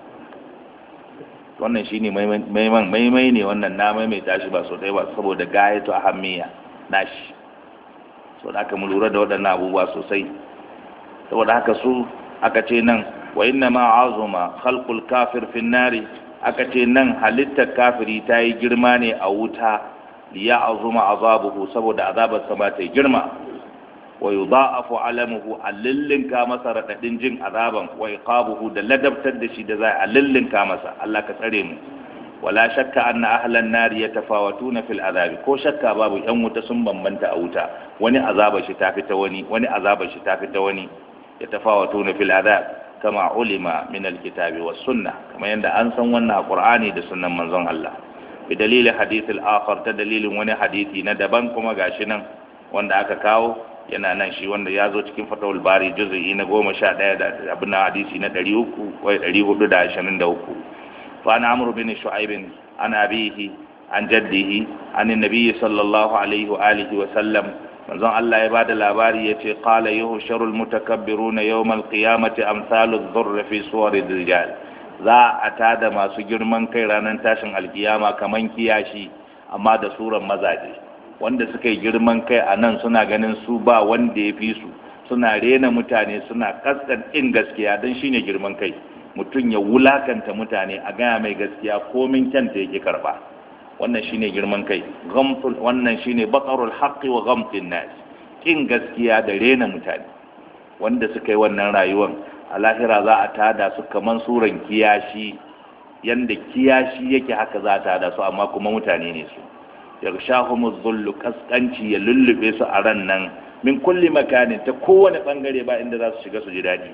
wannan shine maimai ne wannan na maimaita shi ba so ɗaya ba saboda gayatu ahammiya nashi so da aka mu lura da waɗannan abubuwa sosai saboda haka su aka ce nan wa inna ma azuma khalqul kafir fi nari aka ce nan halittar kafiri ta yi girma ne a wuta liya azuma azabuhu saboda azabar sa ba ta yi girma wa yudha'afu alamuhu allillinka masa radadin jin azaban wa iqabuhu da ladabtar da shi da za a lillinka masa Allah ka tsare mu wala shakka anna ahlan nari yatafawatuna fil azabi ko shakka babu yan wuta sun bambanta a wuta wani azaba shi tafi ta wani wani azaba shi tafi ta wani yatafawatuna fil azab kama ulima min alkitabi was sunnah kama yanda an san wannan qur'ani da sunnan manzon Allah bi dalilin hadith al-akhar ta dalilin wani hadisi na daban kuma gashi nan wanda aka kawo yana nan shi wanda ya zo cikin fatawul bari juz'i na goma sha ɗaya da abin hadisi na ɗari uku wai ɗari hudu da ashirin da uku فعن عمرو بن شعيب عن أبيه عن جده عن النبي صلى الله عليه وآله وسلم manzon Allah ya bada labari ya ce qala yuhsharul mutakabbiruna yawmal qiyamati amsaludh dhurri fi suwarid rijal za a tada masu girman kai ranar tashin alkiyama kaman kiyashi amma da suran mazaje wanda suka yi girman kai a nan suna ganin su ba wanda ya fi su suna rena mutane suna kaskan in gaskiya don shine girman kai mutum ya wulakanta mutane a gaya mai gaskiya komin kyanta yake karba wannan shine girman kai gamtul wannan shine bakarul haqqi wa gamtin nas kin gaskiya da rena mutane wanda suka yi wannan rayuwar a lahira za a tada su kaman suran kiyashi yanda kiyashi yake haka za a tada su amma kuma mutane ne su yarshahumuz zullu kaskanci ya lullube su a ran nan min kulli makanin ta kowane bangare ba inda za su shiga su ji daɗi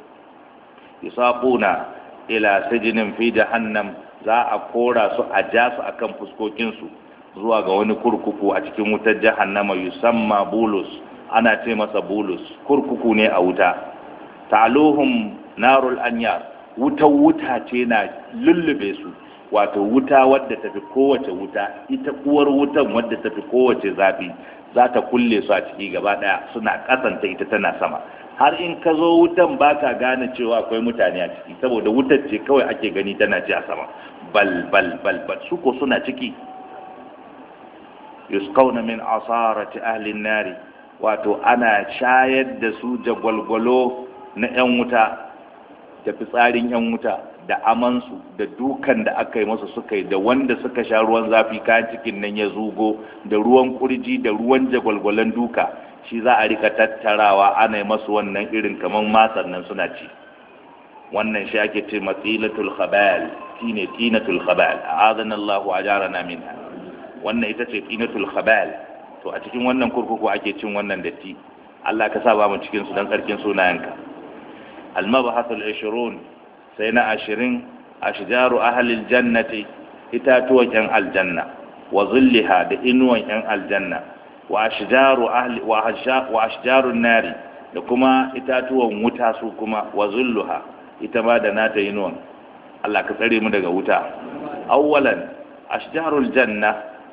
yusaquna ila sijinin fi jahannam za a kora su a ja su akan fuskokin su zuwa ga wani kurkuku a cikin wutar jahannama yusamma bulus ana ce masa bulus kurkuku ne a wuta ta'aluhum narul anyar wutar wuta ce na lullube su wato wuta wadda tafi kowace wuta ita uwar wutan wadda tafi kowace zafi za ta kulle su a ciki gaba daya suna kasanta ita tana sama har in ka zo wutan ba ka gane cewa akwai mutane a ciki saboda wutar ce kawai ake gani tana ci a sama bal bal bal bal su ko suna ciki yusqawna min asarati ahli nari wato ana shayar da su jagwalgwalo na 'yan wuta da fitsarin 'yan wuta da amansu da dukan da aka yi masu suka yi da wanda suka sha ruwan zafi kayan cikin nan ya zugo da ruwan kurji da ruwan jagwalgwalan duka shi za a rika tattarawa ana yi masu wannan irin kamar masan nan suna ci wannan shi ake ce matsilatul khabal shine tinatul khabal a'adana Allah wa ajarana minha wannan ita ce tinatul khabal to a cikin wannan kurkuku ake cin wannan datti Allah ka sa ba mu cikin su dan tsarkin sunayenka al-mabhasul 20 sai na 20 ashjaru ahli al-jannati itatuwan yan aljanna wa zilliha da inuwan yan aljanna wa ashjaru ahli wa ashjarun nari da kuma itatuwan wuta su kuma wa zulluha ita ma da nata inuwan Allah ka tsare mu daga wuta awwalan ashjarul janna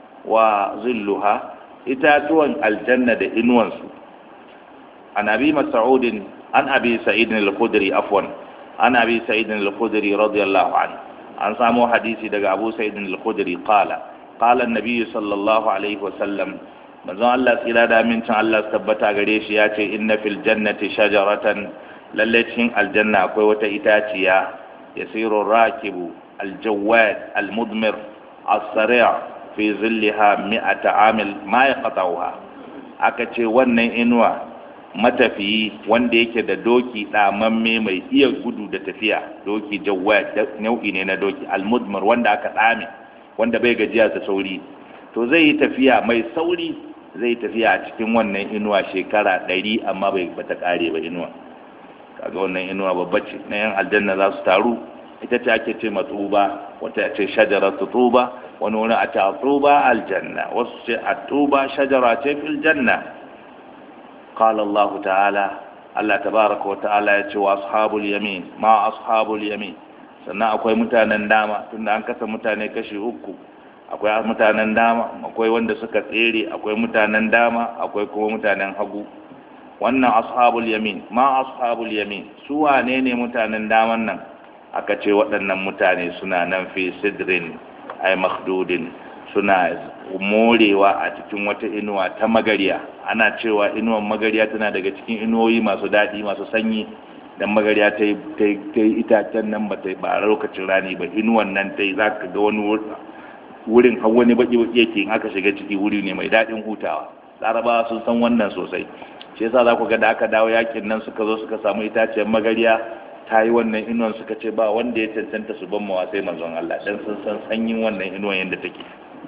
wa zilluha itatuwan aljanna da inuwansu an abi mas'udin an abi sa'id al-khudri afwan an abi sa'id al-khudri radiyallahu anhu an samu hadisi daga abu sa'id al-khudri qala qala an-nabiy sallallahu alaihi wa sallam manzon Allah tsira da amincin Allah tabbata gare shi ya ce inna fil jannati shajaratan lalle cikin aljanna akwai wata itaciya yasiru rakibu aljawad almudmir as-sari' fi zillaha mi'ata amil ma yaqta'uha aka ce wannan inuwa matafiyi wanda yake da doki damamme mai iya gudu da tafiya doki jawad nau'i ne na doki almudmir wanda aka dame wanda bai gajiya da sauri to zai yi tafiya mai sauri zai tafiya a cikin wannan inuwa shekara ɗari amma bai bata kare ba inuwa kaga wannan inuwa babba ce na yan aljanna za su taru ita ce ake ce matsuba wata ce shajara tuba wani wani a ta tuba aljanna wasu ce a tuba shajara ce fil janna qala Allah ta'ala Allah tabaraka wa ta'ala ya ce wa ashabul yamin ma ashabul yamin sannan akwai mutanen dama tunda an kasa mutane kashi uku akwai mutanen dama akwai wanda suka tsere akwai mutanen dama akwai kuma mutanen hagu wannan ashabul yamin ma ashabul yamin su wane ne mutanen daman nan aka ce waɗannan mutane suna nan fi sidrin ay makhdudin suna morewa a cikin wata inuwa ta magariya ana cewa inuwan magariya tana daga cikin inuwoyi masu daɗi masu sanyi dan magariya ta yi itacen nan ba ta yi ba lokacin rani ba inuwan nan ta yi za ka ga wani wurin har wani baki baki yake in aka shiga ciki wuri ne mai daɗin hutawa larabawa sun san wannan sosai shi yasa za ku ga da aka dawo yakin nan suka zo suka samu itaciyar magariya ta yi wannan inuwan suka ce ba wanda ya cancanta su ban mawa sai manzon Allah dan sun san sanyin wannan inuwan yadda take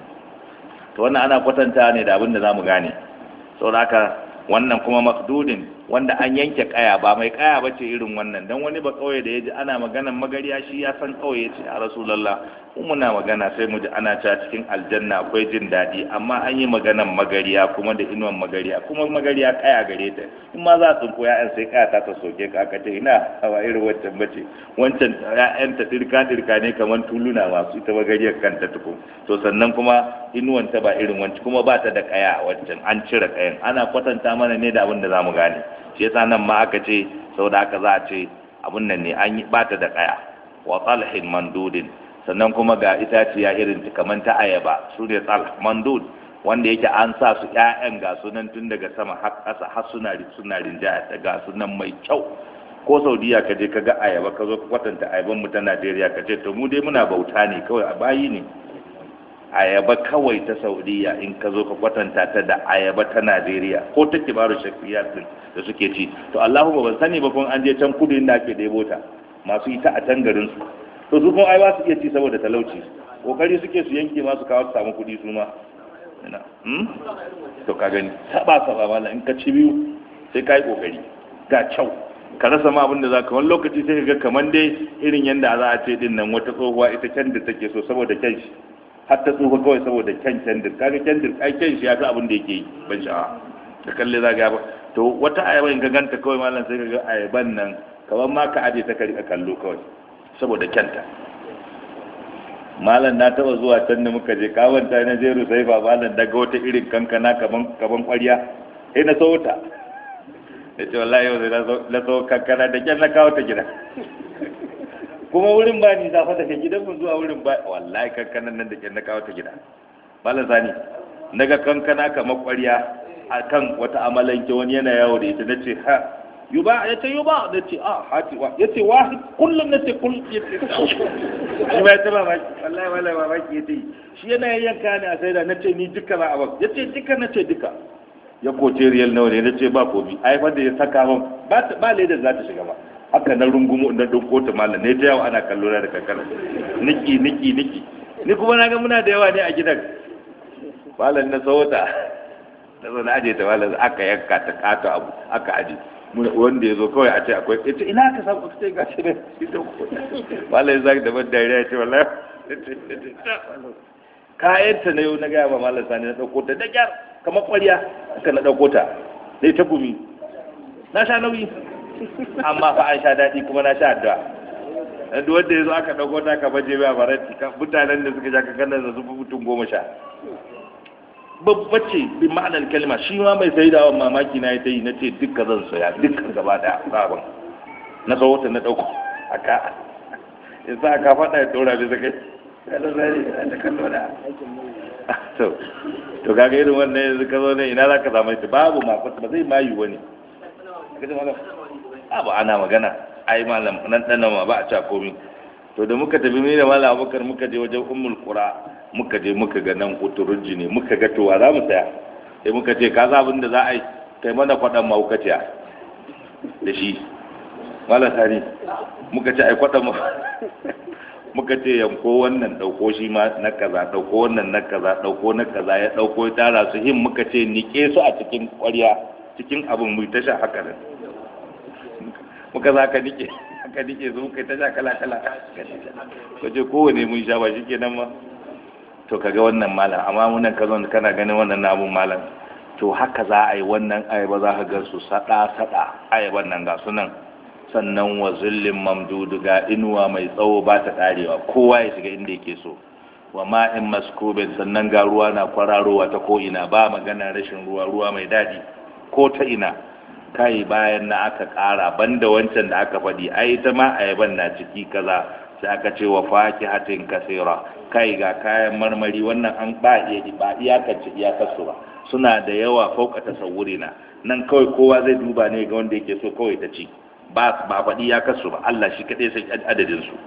to wannan ana kwatanta ne da abin da zamu gane saboda haka wannan kuma makdudin wanda an yanke kaya ba mai kaya bace irin wannan dan wani ba kauye da yaji ana maganan magariya shi ya san kauye ce a rasulullah in muna magana sai mu ji ana cewa cikin aljanna akwai jin daɗi amma an yi maganan magariya kuma da inuwan magariya kuma magariya kaya gare ta in ma za a tsinko ya'yan sai kaya ta ta soke ka aka ce ina hawa irin wancan bace wancan ya'yan ta dirka dirka ne kamar tuluna masu ita magariyar kanta tukun to sannan kuma inuwan ta ba irin wancan kuma ba ta da kaya wancan an cire kayan ana kwatanta mana ne da abin da za mu gane shi yasa nan ma aka ce saboda haka za a ce abun nan ne an yi bata da kaya wa talhin mandudin sannan kuma ga itaciya irin kamar ta ayaba su ne tsal mandud wanda yake an sa su ƴaƴan ga sunan tun daga sama har ƙasa har suna suna rinjaya ga sunan mai kyau ko saudiya ka je ka ga ayaba ka zo ka kwatanta ayaban mu ta najeriya ka ce to mu dai muna bauta ne kawai a bayi ne ayaba kawai ta saudiya in ka zo ka kwatanta ta da ayaba ta najeriya ko ta kibaru shafiyar din da suke ci to allahu ban sani ba kun an je can kudu inda ake ɗebo ta masu ita a can garin su to su kuma ai ba su iya ci saboda talauci kokari suke su yanke masu kawo su samu kuɗi su ma ina hmm? to ka gani saba saba mala in ka ci biyu sai ka yi kokari ga kyau ka rasa ma abin da za ka wani lokaci sai ka ga kamar dai irin yadda za a ce din nan wata tsohuwa ita can da take so saboda kyan shi har ta tsufa kawai saboda kyan kyandir kaga kyandir ai kyan shi ya fi abin da yake yi ban sha'awa da kalle za ga ba to wata ayaba in ka ganta kawai malam sai ka ga ayaban nan kamar ma ka aje ta ka rika kallo kawai saboda kyanta malam na taba zuwa can da muka je kawanta na jeru sai ba malam daga wata irin kankana kaman kaman kwarya sai na so ta da ce wallahi yau sai na so kankana da kyan na kawo ta gida kuma wurin ba ni zafa daga gidan mu zuwa wurin ba wallahi kankanan nan da kyan na kawo ta gida malam sani daga kankana kamar kwarya akan wata amalanke wani yana yawo da ita nace ha yuba ya ce yuba da ce a hati wa ya ce wahid kullum na ce kullum ya ce shi ba ya taba maki wallahi wallahi ba maki ya ce shi yana yanka ne a sai da na ce ni duka za a ba ya ce duka na ce duka ya koce riyal nawa ne na ce ba komi ai fa da ya saka min ba ba leda za ta shiga ba haka na rungumu na dauko ta mallam ne ta yawo ana kallo na da kankana niki niki niki ni kuma na ga muna da yawa ne a gidan malam na sauta na zo na aje ta malam aka yanka ta kato abu aka aje wanda ya zo kawai a ce akwai ita ina ka samu ka ce gashi ne shi da ko malam zaki da ban dariya ya ce wallahi kayan ta na yau na gaya ba malam sani na dauko ta da kyar kamar kwarya aka na dauko ta dai ta gumi na sha nauyi amma fa an sha daɗi kuma na sha addu'a dan duk wanda ya zo aka dauko ta ka baje ba faranti mutanen da suka ja ka kannan da su mutum goma sha babba ce bi ma'anar kalma shi ma mai sai da mamaki na ya ta yi na ce dukkan zan saya dukkan gaba da sabon na sauwata na ɗauko aka in sa aka faɗa ya ɗora bisa kai kada zai da kallo da to to kaga irin wannan yanzu ka zo ne ina za ka samu ita babu ma ba zai mayu wani abu ana magana ai malam nan dan ma ba a ca komi to da muka tafi ni da malam abubakar muka je wajen ummul qura muka je muka ga nan uturujji ne muka ga to wa za mu saya sai muka ce ka za abin da za a yi kai mana kwaɗan mahaukaciya da shi malam sani muka ce ai kwaɗan ma muka ce yanko wannan ɗauko shi ma na kaza ɗauko wannan na kaza ɗauko na kaza ya ɗauko ya tara su him muka ce nike su a cikin ƙwarya cikin abin mu ta sha haka nan muka za ka nike aka nike su muka ta sha kala kala ka ce kowane mun sha ba shi kenan ma to kaga wannan malam amma munan ka zo kana ganin wannan namun malam to haka za a yi wannan ayaba za ka ga su sada sada ayaban nan ga su nan sannan wa zullin mamdudu ga inuwa mai tsawo ba ta karewa kowa ya shiga inda yake so wa ma'in maskubin sannan ga ruwa na kwararowa ta ko ina ba magana rashin ruwa ruwa mai daɗi ko ta ina kai bayan na aka ƙara banda wancan da aka faɗi ai ta ma ayaban na ciki kaza sai aka ce wa fakihatin kasira kai ga kayan marmari wannan an ba iya ba iyakance iyakarsu ba suna da yawa fauka tasawuri na nan kawai kowa zai duba ne ga wanda yake so kawai ta ci ba ba faɗi iyakarsu ba Allah shi kaɗai sai adadin su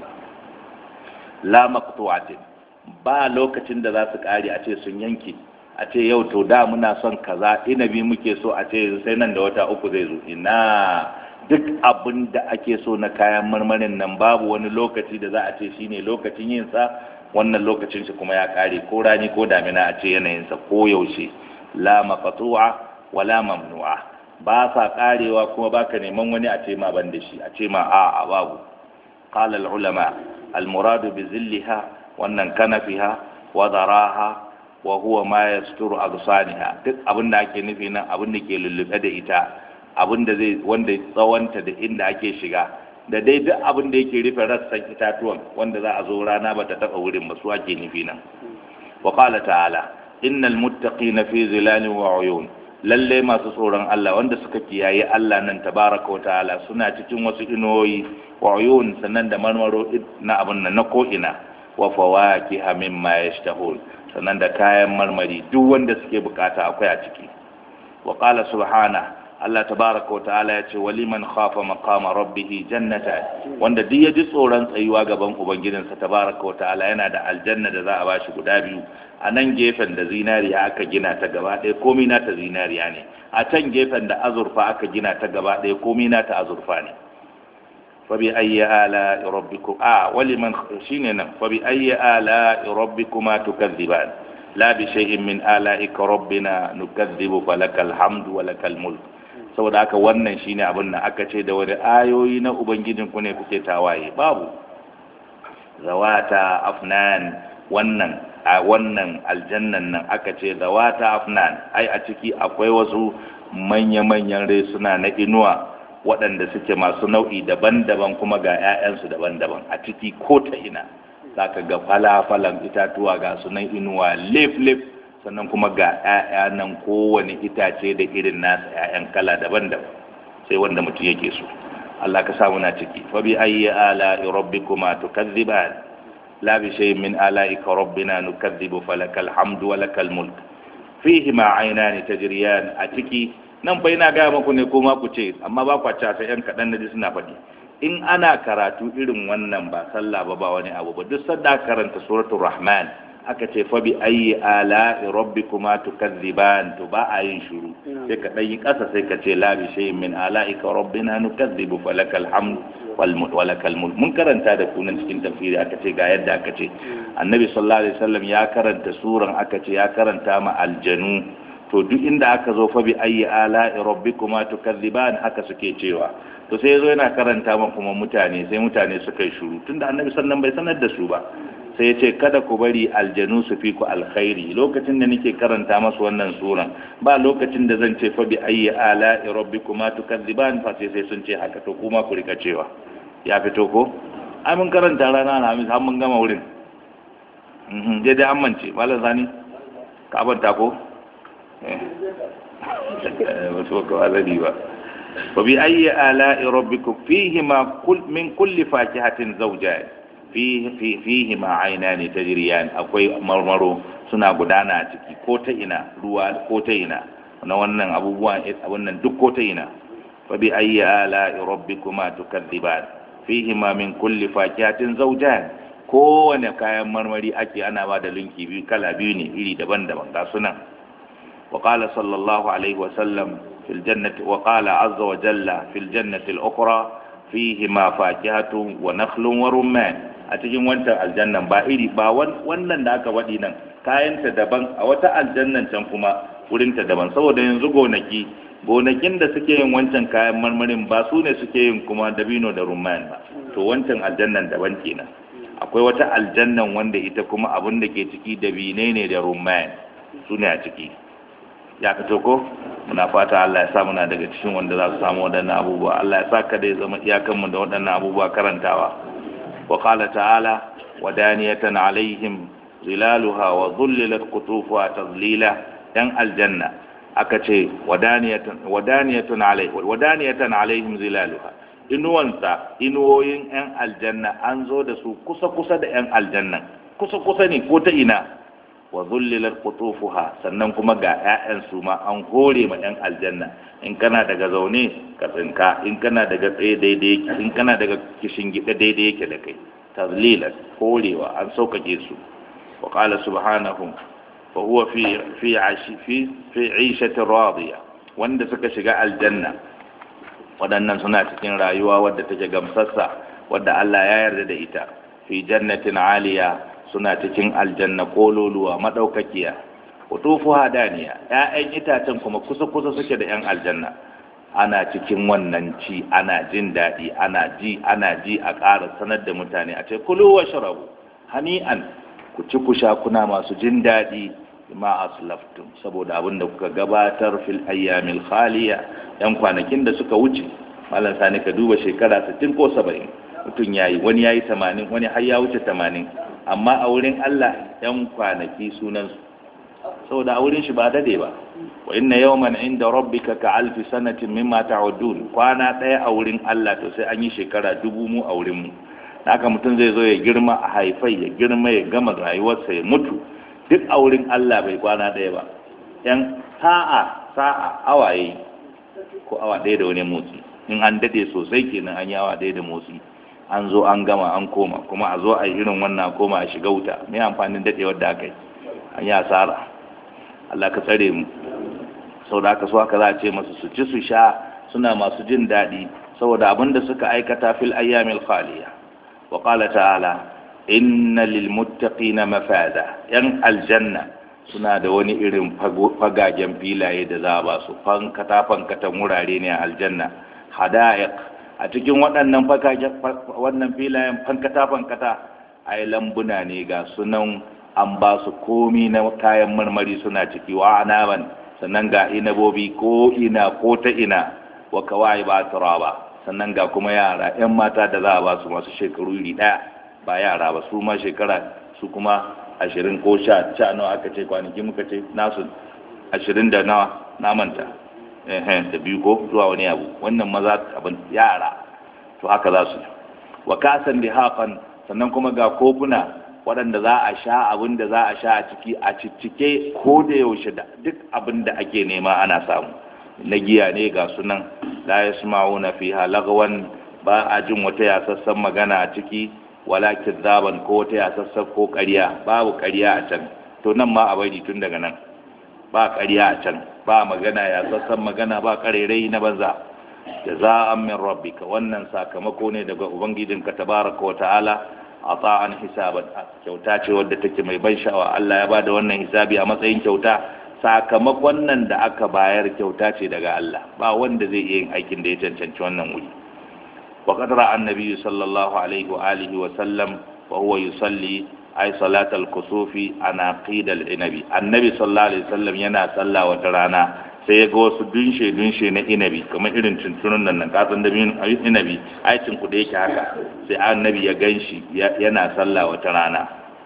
la maqtu'atin ba lokacin da za su ƙare a ce sun yanke a ce yau to da muna son kaza inabi muke so a ce sai nan da wata uku zai zo ina duk abin da ake so na kayan marmarin nan babu wani lokaci da za a ce shine lokacin yin sa wannan lokacin shi kuma ya kare ko rani ko damina a ce yanayin sa ko yaushe la maqtu'a wala mamnu'a ba sa karewa kuma baka neman wani a ce ma ban da shi a ce ma a a babu qala al ulama al muradu bi zillaha wannan kanafiha wa daraha wa huwa ma yasturu agsaniha duk abin da ake nufi nan abin da ke lullube da ita abin da zai wanda tsawonta da inda ake shiga da dai duk abin da yake rufe rassan itatuwan wanda za a zo rana ba ta taɓa wurin ba su ake nufi nan wa qala ta'ala innal muttaqina fi zilalin wa uyun lalle masu tsoron Allah wanda suka kiyaye Allah nan tabaraka wa ta'ala suna cikin wasu inoyi wa uyun sannan da marmaro na abin nan na ko ina wa fawakiha mimma yashtahun sannan da kayan marmari duk wanda suke bukata akwai a ciki wa qala subhana Allah tabaraka wa ta'ala ya ce waliman khafa maqama rabbih jannata wanda duk ya ji tsoron tsayuwa gaban ubangijinsa tabaraka wa ta'ala yana da aljanna da za a bashi guda biyu a nan gefen da zinariya aka gina ta gaba ɗaya komai na ta zinariya ne a can gefen da azurfa aka gina ta gaba ɗaya komai na ta azurfa ne fa bi ayyi ala rabbikum a waliman shine nan fa bi ayyi ala rabbikuma tukazziban la bi shay'in min ala'ika rabbina nukazzibu falakal hamdu wa lakal mulk saboda haka wannan shine abin nan aka ce da wani ayoyi na ubangijin ku ne kuke tawaye babu zawata afnan wannan a wannan aljannan nan aka ce zawata afnan ai a ciki akwai wasu manya-manyan suna na inuwa waɗanda suke masu nau'i daban-daban kuma ga 'ya'yansu daban-daban a ciki ko ta ina za ka ga falafalan itatuwa ga sunan inuwa lif-lif sannan kuma ga 'ya'ya nan kowane itace da irin nasa 'ya'yan kala daban-daban sai wanda mutum yake so Allah ka samu na ciki fa bi ayyi ala rabbikuma tukazziban la bi shay'in min ala'ika rabbina nukazzibu falakal hamdu wa lakal mulk fihi ma aynani tajriyan a ciki nan fa ina gaya muku ne ko ma ku ce amma ba ku ci sai yan kaɗan na ji suna faɗi in ana karatu irin wannan ba sallah ba ba wani abu ba duk sadda karanta suratul rahman aka ce fa bi ayyi ala'i rabbikuma tukadziban to ba a yin shiru sai ka dan yi kasa sai ka ce la bi shay'in min ala'ika rabbina nukadzibu falakal hamd wal walakal mulk mun karanta da kunan cikin tafsiri aka ce ga yadda aka ce annabi sallallahu alaihi wasallam ya karanta suran aka ce ya karanta ma aljanu to duk inda aka zo fa bi ayyi ala'i rabbikuma tukadziban haka suke cewa to sai yazo yana karanta ma kuma mutane sai mutane suka yi shiru tunda annabi sallallahu bai sanar da su ba sai ya ce kada ku bari aljanu su fi ku alkhairi lokacin da nake karanta masu wannan suran ba lokacin da zan ce fa bi ayyi ala'i rabbikuma tukadziban fa sai sai sun ce haka to kuma ku rika cewa ya fito ko ai mun karanta rana alhamis har mun gama wurin mhm dai dai an mance malam zani ka abanta ko eh wato ka wazari ba wa bi ayyi ala'i rabbikum fihi ma kull min kulli fakihatin zawjayn fihi ma aina ne ta jiriyan akwai marmaro suna gudana a ciki ko ta ina ruwa ko ta ina na wannan abubuwan abun nan duk ko ta ina fa bi ayyi ala rabbikuma tukadziban fihi ma min kulli fakihatin zawjan kowane kayan marmari ake ana ba da linki biyu kala biyu ne iri daban-daban ga sunan wa qala sallallahu alaihi wa sallam fil jannati wa qala azza wa jalla fil jannati al-ukhra fihi ma fakihatun wa nakhlun wa rumman a cikin wancan aljannan ba iri ba wannan da aka waɗi nan kayanta daban a wata aljannan can kuma wurinta daban saboda yanzu gonaki gonakin da suke yin wancan kayan marmarin ba su ne suke yin kuma dabino da rumman ba to wancan aljannan daban kenan akwai wata aljannan wanda ita kuma abin da ke ciki dabine ne da rumman su ne a ciki ya fito ko muna fata Allah ya sa muna daga cikin wanda za su samu waɗannan abubuwa Allah ya sa kada ya zama iyakanmu da waɗannan abubuwa karantawa وقال تعالى ودانية عليهم ظلالها وظللت قطوفها تظليلا دان الجنة أكتي ودانية ودانية عليه ودانية عليهم ظلالها inuwansa inuwoyin 'yan aljanna an zo da su kusa-kusa da 'yan aljanna kusa-kusa ne ko ta ina wa zullilar kutufuha sannan kuma ga 'ya'yan su ma an hore ma 'yan aljanna in kana daga zaune ka tsinka in kana daga tsaye daidai in kana daga kishin gida daidai yake da kai tazlilan horewa an sauƙaƙe su wa qala subhanahu fa huwa fi fi ashi fi fi 'ishatin radiya wanda suka shiga aljanna waɗannan suna cikin rayuwa wadda take gamsassa wadda Allah ya yarda da ita fi jannatin aliya suna cikin aljanna kololuwa madaukakiya kutufu hadaniya ƴaƴan itacen kuma kusa kusa suke da ƴan aljanna ana cikin wannan ci ana jin daɗi ana ji ana ji a ƙara sanar da mutane a ce kulu wa sharabu hani'an ku ci ku sha kuna masu jin daɗi ma aslaftum saboda abin da kuka gabatar fil ayyamil khaliya yan kwanakin da suka wuce malam sani ka duba shekara 60 ko 70 mutum yayi wani yayi 80 wani har ya wuce 80 amma a wurin Allah yan kwanaki sunan su saboda a wurin shi ba dade ba wa inna yawman inda rabbika ka alfi sanatin mimma ta'udun kwana daya a wurin Allah to sai an yi shekara dubu mu a wurin mu haka mutum zai zo ya girma a haifai ya girma ya gama rayuwarsa ya mutu duk a wurin Allah bai kwana ɗaya ba yan sa'a sa'a awaye ko awa ɗaya da wani motsi in an daɗe sosai kenan an yi awa ɗaya da motsi an zo an gama an koma kuma a zo a yi irin wannan koma a shiga wuta me amfanin daɗewar da aka yi an yi asara Allah ka tsare mu sau da aka so haka za a ce masu su ci su sha suna masu jin daɗi saboda abin da suka aikata fil ayyamil khaliya wa qala ta'ala inna lilmuttaqina mafada yan aljanna suna da wani irin fagagen filaye da za a ba su fankata fankatan wurare ne a aljanna hada'iq a cikin waɗannan fagagen wannan filayen fankata fankata ai lambuna ne ga sunan an ba su komi na kayan marmari suna ciki wa anaban sannan ga inabobi ko ina ko ta ina wa kawai ba turaba sannan ga kuma yara yan mata da za a ba su masu shekaru iri ɗaya ba yara ba su ma shekara su kuma ashirin ko sha sha nawa aka ce kwanaki muka ce nasu ashirin da nawa na manta da biyu ko zuwa wani abu wannan maza abin yara to haka za su wa kasan da haƙan sannan kuma ga kofuna waɗanda za a sha abin da za a sha a ciki a ciccike ko da yaushe da duk abin da ake nema ana samu na giya ne ga sunan la yasma'una fiha lagwan ba a jin wata yasassan magana a ciki wala kizzaban ko wata yasassan ko ƙarya babu ƙarya a can to nan ma a bari tun daga nan ba ƙarya a can ba magana yasassan magana ba ƙarerai na banza jaza'an min rabbika wannan sakamako ne daga ubangijinka tabaraka wa ta'ala ata'an hisaban kyauta ce wadda take mai ban sha'awa Allah ya bada wannan hisabi a matsayin kyauta sakamakon nan da aka bayar kyauta ce daga Allah ba wanda zai iya yin aikin da ya cancanci wannan wuri wa qad ra'a annabi sallallahu alaihi wa alihi wa sallam wa huwa yusalli ay salat al-kusufi ana qidal inabi annabi sallallahu alaihi wasallam yana sallah wata rana sai ya ga wasu dunshe dunshe na inabi kamar irin tuntunan nan kasan da bin inabi aikin ku da yake haka sai annabi ya ganshi yana sallah wata rana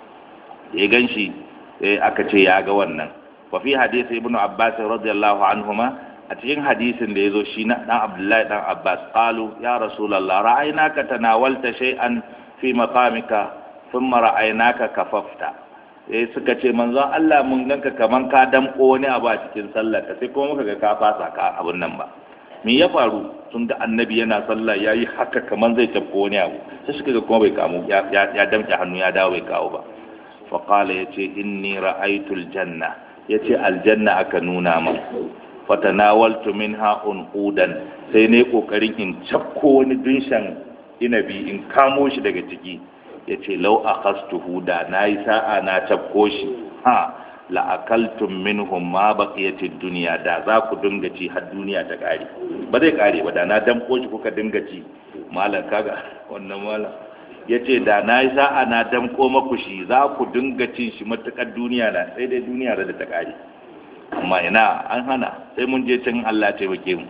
ya ganshi sai aka ce ya ga wannan wa fi hadisi ibnu abbas radiyallahu anhuma a cikin hadisin da yazo shi na dan abdullahi dan abbas qalu ya rasulullah ra'aynaka tanawalta shay'an fi maqamika thumma ra'aynaka kafafta sai suka ce manzon Allah mun ganka kaman ka damko wani abu a cikin sallar ka sai kuma muka ga ka fasa ka abun nan ba me ya faru tun da annabi yana sallah yayi haka kaman zai tafko wani abu sai suka ga kuma bai kamo ya ya damke hannu ya dawo bai kawo ba fa qala yace inni ra'aytul janna yace aljanna aka nuna min fatanawaltu minha unqudan sai ne kokarin in cakko wani dunshan inabi in kamo shi daga ciki ya ce lau a kastuhu da na yi sa'a na cafko shi ha la'akaltun minhum ma baqiyatid duniya da za ku dinga ci har duniya ta kare ba zai kare ba da na damko shi kuka dinga ci malam kaga wannan malam ya ce da na yi sa'a na damko maku shi za ku dinga cin shi matukar duniya na sai dai duniya da ta kare amma ina an hana sai mun je can Allah taimake mu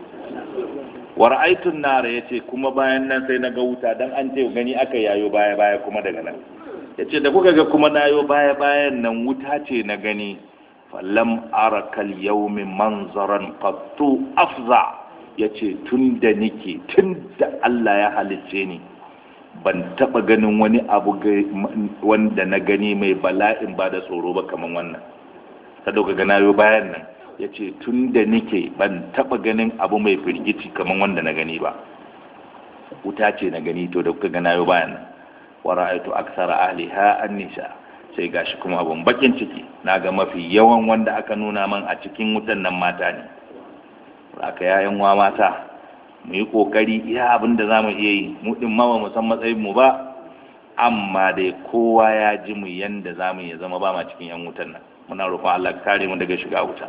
wa ra'aytun nara yace kuma bayan nan sai naga wuta dan an ce gani aka yayo baya baya kuma daga nan yace da kuka ga kuma nayo baya bayan nan wuta ce na gani falam arakal yawmi manzaran qattu afza yace tun da nike tun da Allah ya halicce ni ban taba ganin wani abu wanda na gani mai bala'in ba da tsoro ba kaman wannan ta dauka ga nayo bayan nan ya ce tun da nike ban taba ganin abu mai firgici kamar wanda na gani ba wuta ce na gani to da kuka gana yau bayan nan wa ra'aytu aksara ahliha an-nisa sai gashi kuma abun bakin ciki naga mafi yawan wanda aka nuna man a cikin wutan nan mata ne aka yayan wa mata mu yi kokari iya abin da zamu iya yi mu din ma ba mu san matsayin mu ba amma dai kowa ya ji mu yanda zamu ya zama ba ma cikin yan wutan nan muna roƙon Allah kare mu daga shiga wuta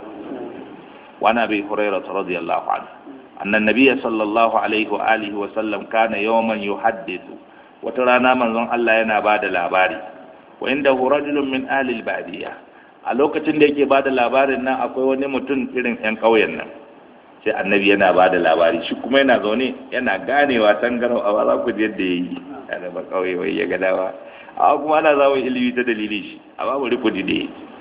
وعن ابي هريره رضي الله عنه ان النبي صلى الله عليه واله وسلم كان يوما يحدث وترانا manzon Allah yana bada labari wa indahu rajulun min ahli albadiya a lokacin da yake bada labarin nan akwai wani mutum irin yan ƙauyen nan sai annabi yana bada labari shi kuma yana zaune yana ganewa tangarau a za ku yadda yayi yana ba ƙauye wai ya ga dawa a kuma ana zawon ilimi ta dalilin shi a babu rikudi da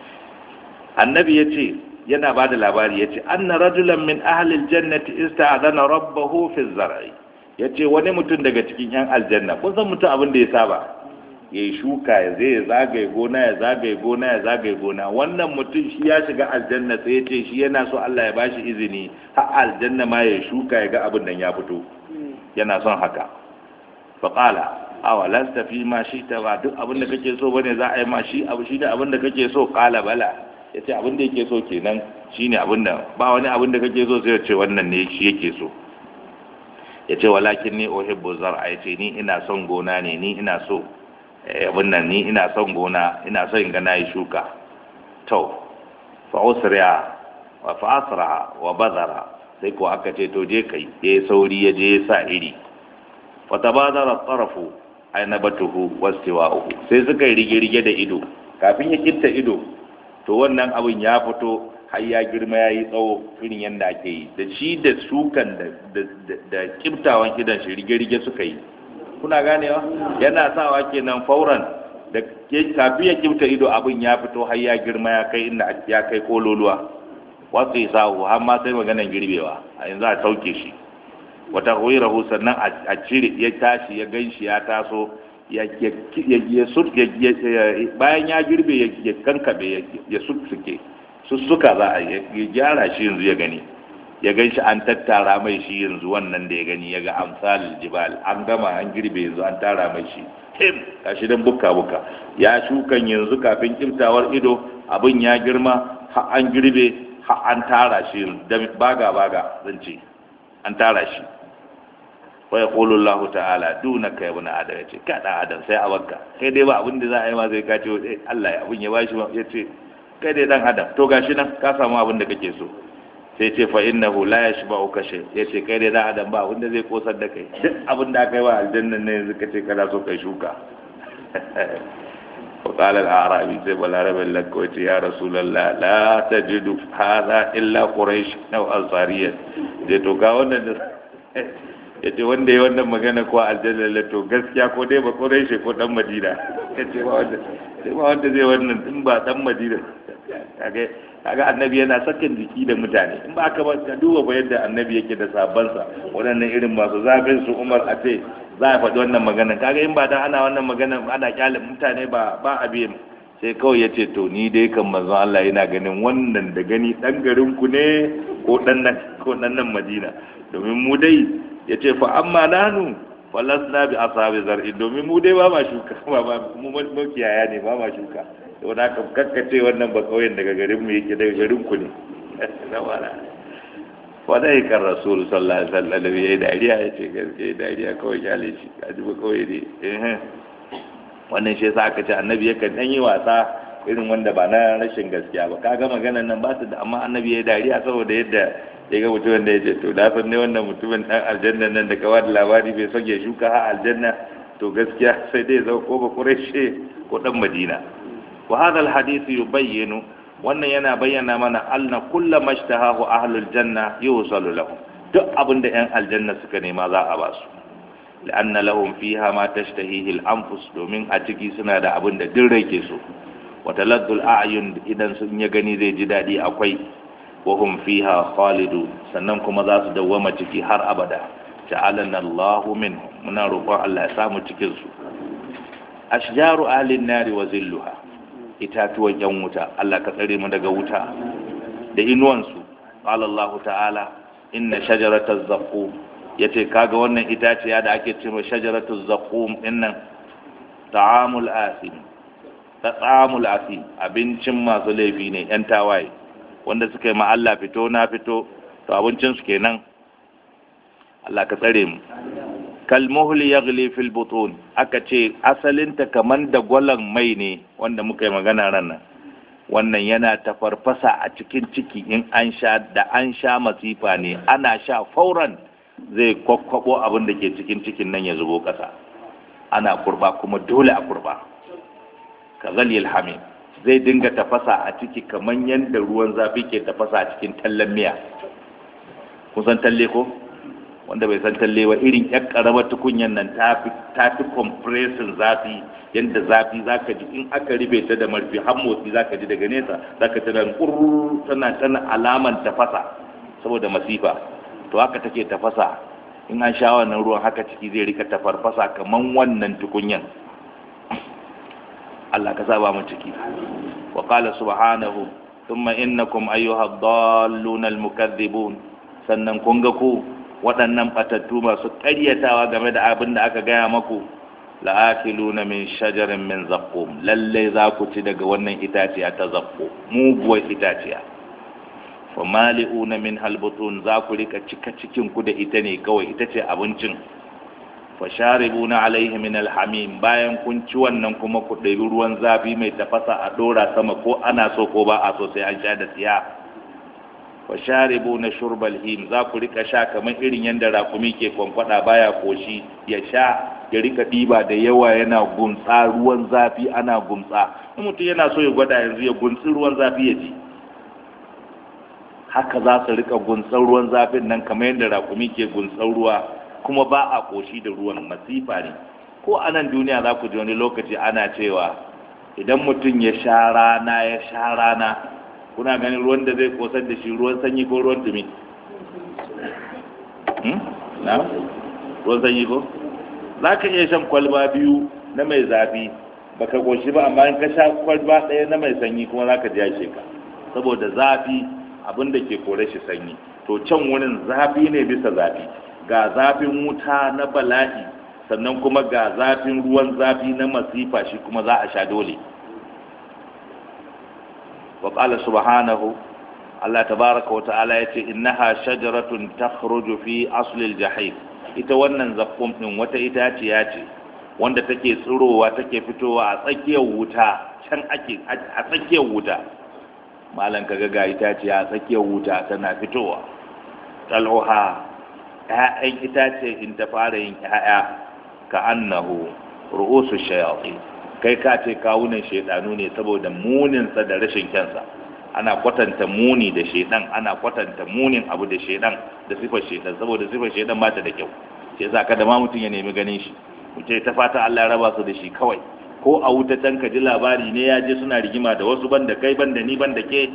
annabi ya ce yana ba da labari ya ce anna rajulan min ahalil jannati ista'adana rabbahu fi zar'i ya ce wani mutum daga cikin yan aljanna kun san mutum abin da ya saba ya yi shuka ya zai zagaye gona ya zagaye gona ya zagaye gona wannan mutum shi ya shiga aljanna sai ya ce shi yana so Allah ya bashi izini har aljanna ma ya shuka ya ga abin nan ya fito yana son haka fa qala awa lasta fi ma shi ta ba duk abin da kake so bane za a yi ma shi abu shi da abin da kake so qala bala ya ce abin da yake so kenan shine abin da ba wani abin da kake so sai ya ce wannan ne shi yake so ya ce walakin ni uhibbu zar'a ya ce ni ina son gona ne ni ina so abin nan ni ina son gona ina son in ga nayi shuka to fa usriya wa fa asra wa badara sai ko aka ce to je kai ya sauri ya je ya sa iri fa tabadara tarafu ainabatuhu wastiwa'uhu sai suka yi rige-rige da ido kafin ya kinta ido to wannan abin ya fito har ya girma ya yi tsawo irin yadda ake yi da shi da sukan da kiftawan idan shi rige-rige suka yi kuna ganewa yana sawa kenan fauran da kafin ya kifta ido abin ya fito har ya girma ya kai inda ya kai kololuwa wasu ya sahu har ma sai maganan girbewa a yanzu a sauke shi wata huirahu sannan a cire ya tashi ya gan shi ya taso bayan ya girbe ya kankabe ya sussuke sussuka za a ya gyara shi yanzu ya gani ya gan shi an tattara mai shi yanzu wannan da ya gani ya ga amsalin jibal an gama an girbe yanzu an tara mai shi him gashi dan bukka bukka ya shukan yanzu kafin kimtawar ido abin ya girma har an girbe har an tara shi da baga baga zan ce an tara shi wa yaqulu Allah ta'ala dunaka ya ibn adam yace ka da adam sai a bakka kai dai ba abin da za a yi ma zai kace eh Allah ya abin ya bashi yace kai dai dan adam to gashi nan ka samu abin da kake so sai ce fa innahu la yashba'u ka shay yace kai dai dan adam ba abin da zai kosar da kai duk abin da aka yi wa aljanna ne yanzu kace kana so kai shuka وقال الأعرابي زي بالعربي لك يا رسول الله لا تجد هذا إلا قريش أو أنصاريا je to ga wannan ya ce wanda ya wannan magana ko aljanna la to gaskiya ko dai ba quraishi ko dan madina ya ce ba wanda sai ba wanda zai wannan in ba dan madina kage kaga annabi yana sakin jiki da mutane in ba ka ba ka duba ba yadda annabi yake da sabansa waɗannan irin masu zafin su Umar a ce za a faɗi wannan magana kaga in ba dan ana wannan magana ana kyale mutane ba ba a biye sai kawai ya ce to ni dai kan manzon Allah yana ganin wannan da gani dan garin ku ne ko dan nan ko dan nan Madina domin mu dai ya ce fa amma nanu falasna bi ashabi zar'i domin mu dai ba ma shuka ba ba mu makiyaya ne ba ma shuka to da ka kakkace wannan ba kauyen daga garin mu yake daga garin ku ne wadai kan rasul sallallahu alaihi wasallam da yayi dariya ya ce gaskiya dariya kawai kyale shi kaji ba kawai dai eh wannan shi yasa aka ce annabi yakan dan yi wasa irin wanda ba na rashin gaskiya ba kaga maganar nan ba su da amma annabi yayi dariya saboda yadda ya ga mutumin da ya ce to da san ne wannan mutumin dan aljanna nan da kawai labari bai son ya shuka ha aljanna to gaskiya sai dai zau ko ba kureshe ko dan madina wa hadha alhadith yubayyinu wannan yana bayyana mana anna kullu mashtahahu ahlul janna yusalu lahum duk abinda yan aljanna suka nema za a ba su la'anna lahum fiha ma tashtahihi al-anfus domin a ciki suna da abinda duk rai ke so wa taladdul a'yun idan sun ya gani zai ji dadi akwai wa hum fiha khalidun sannan kuma za su dawwama ciki har abada ja'alana Allahu minhum muna roƙon Allah ya samu cikin su ashjaru ahli an-nari wa zilluha itatuwan yan wuta Allah ka tsare mu daga wuta da inuwansu qala Allah ta'ala inna shajarataz zaqum yace kaga wannan itaciya da ake cewa shajaratuz zaqum dinnan ta'amul asim ta'amul asim abincin masu laifi ne yan tawaye wanda suka yi ma Allah fito na fito to abincin su kenan Allah ka tsare mu kalmuhli yaghli fil butun aka ce asalinta kaman da gwalan mai ne wanda muka yi magana ranar wannan yana ta farfasa a cikin ciki in an sha da an sha masifa ne ana sha fauran zai kwakwabo abin da ke cikin cikin nan ya zubo ƙasa ana kurba kuma dole a kurba ka zalil hamid zai dinga tafasa a ciki kaman yadda ruwan zafi ke tafasa a cikin tallan miya kun san talle ko wanda bai san talle ba irin yan karamar tukunyan nan ta fi compression zafi yadda zafi zaka ji in aka ribe ta da marfi har motsi zaka ji daga nesa zaka tana kurru tana tana alaman tafasa saboda masifa to haka take tafasa in an sha wannan ruwan haka ciki zai rika tafarfasa kaman wannan tukunyan Allah ka saba mu ciki wa qala subhanahu thumma innakum ayyuha ad-dallun al-mukaththibun sannan kun ga ku waɗannan batattu masu ƙaryatawa game da abin da aka gaya maku la'akiluna min shajarin min zaqqum lalle za ku ci daga wannan itaciya ta zaqqum muguwar itaciya fa mali'una min halbutun za ku rika cika cikin ku da ita ne kawai ita ce abincin fa sharibuna alaihi min alhamim bayan kun ci wannan kuma ku ɗebi ruwan zafi mai tafasa a ɗora sama ko ana so ko ba a so sai an sha da tsiya wa sharibu na shurbal him za ku rika sha kamar irin yadda rakumi ke kwankwada baya koshi ya sha ya rika ɗiba da yawa yana gumtsa ruwan zafi ana gumtsa in mutum yana so ya gwada yanzu ya gumtsi ruwan zafi ya ji haka za su rika gumtsan ruwan zafin nan kamar yadda rakumi ke gumtsan ruwa kuma ba a koshi da ruwan masifa ne ko a nan duniya za ku ji wani lokaci ana cewa idan mutum ya sha rana ya sha rana kuna ganin ruwan da zai kosar da shi ruwan sanyi ko ruwan dumi na ruwan sanyi ko za ka iya shan kwalba biyu na mai zafi baka koshi ba amma in ka sha kwalba ɗaya na mai sanyi kuma za ka ji ka saboda zafi abin da ke kore shi sanyi to can wurin zafi ne bisa zafi ga zafin wuta na bala'i sannan kuma ga zafin ruwan zafi na masifa shi kuma za a sha dole wa qala subhanahu Allah tabaraka wa ta'ala yace innaha shajaratun takhruju fi asli al-jahim ita wannan zakkum din wata itaciya ce wanda take tsirowa take fitowa a tsakiyar wuta can ake a tsakiyar wuta malan kaga ga itaciya a tsakiyar wuta tana fitowa tal'uha ƴaƴan itace in ta fara yin ƴaƴa ka annahu ru'usu shayatin kai ka ce kawunan shaidanu ne saboda muninsa da rashin kyansa ana kwatanta muni da shaidan ana kwatanta munin abu da shaidan da sifar shaidan saboda sifar shaidan ba ta da kyau sai yasa kada ma mutum ya nemi ganin shi mutum ta fata Allah ya raba su da shi kawai ko a wuta can ka ji labari ne ya je suna rigima da wasu banda kai banda ni banda ke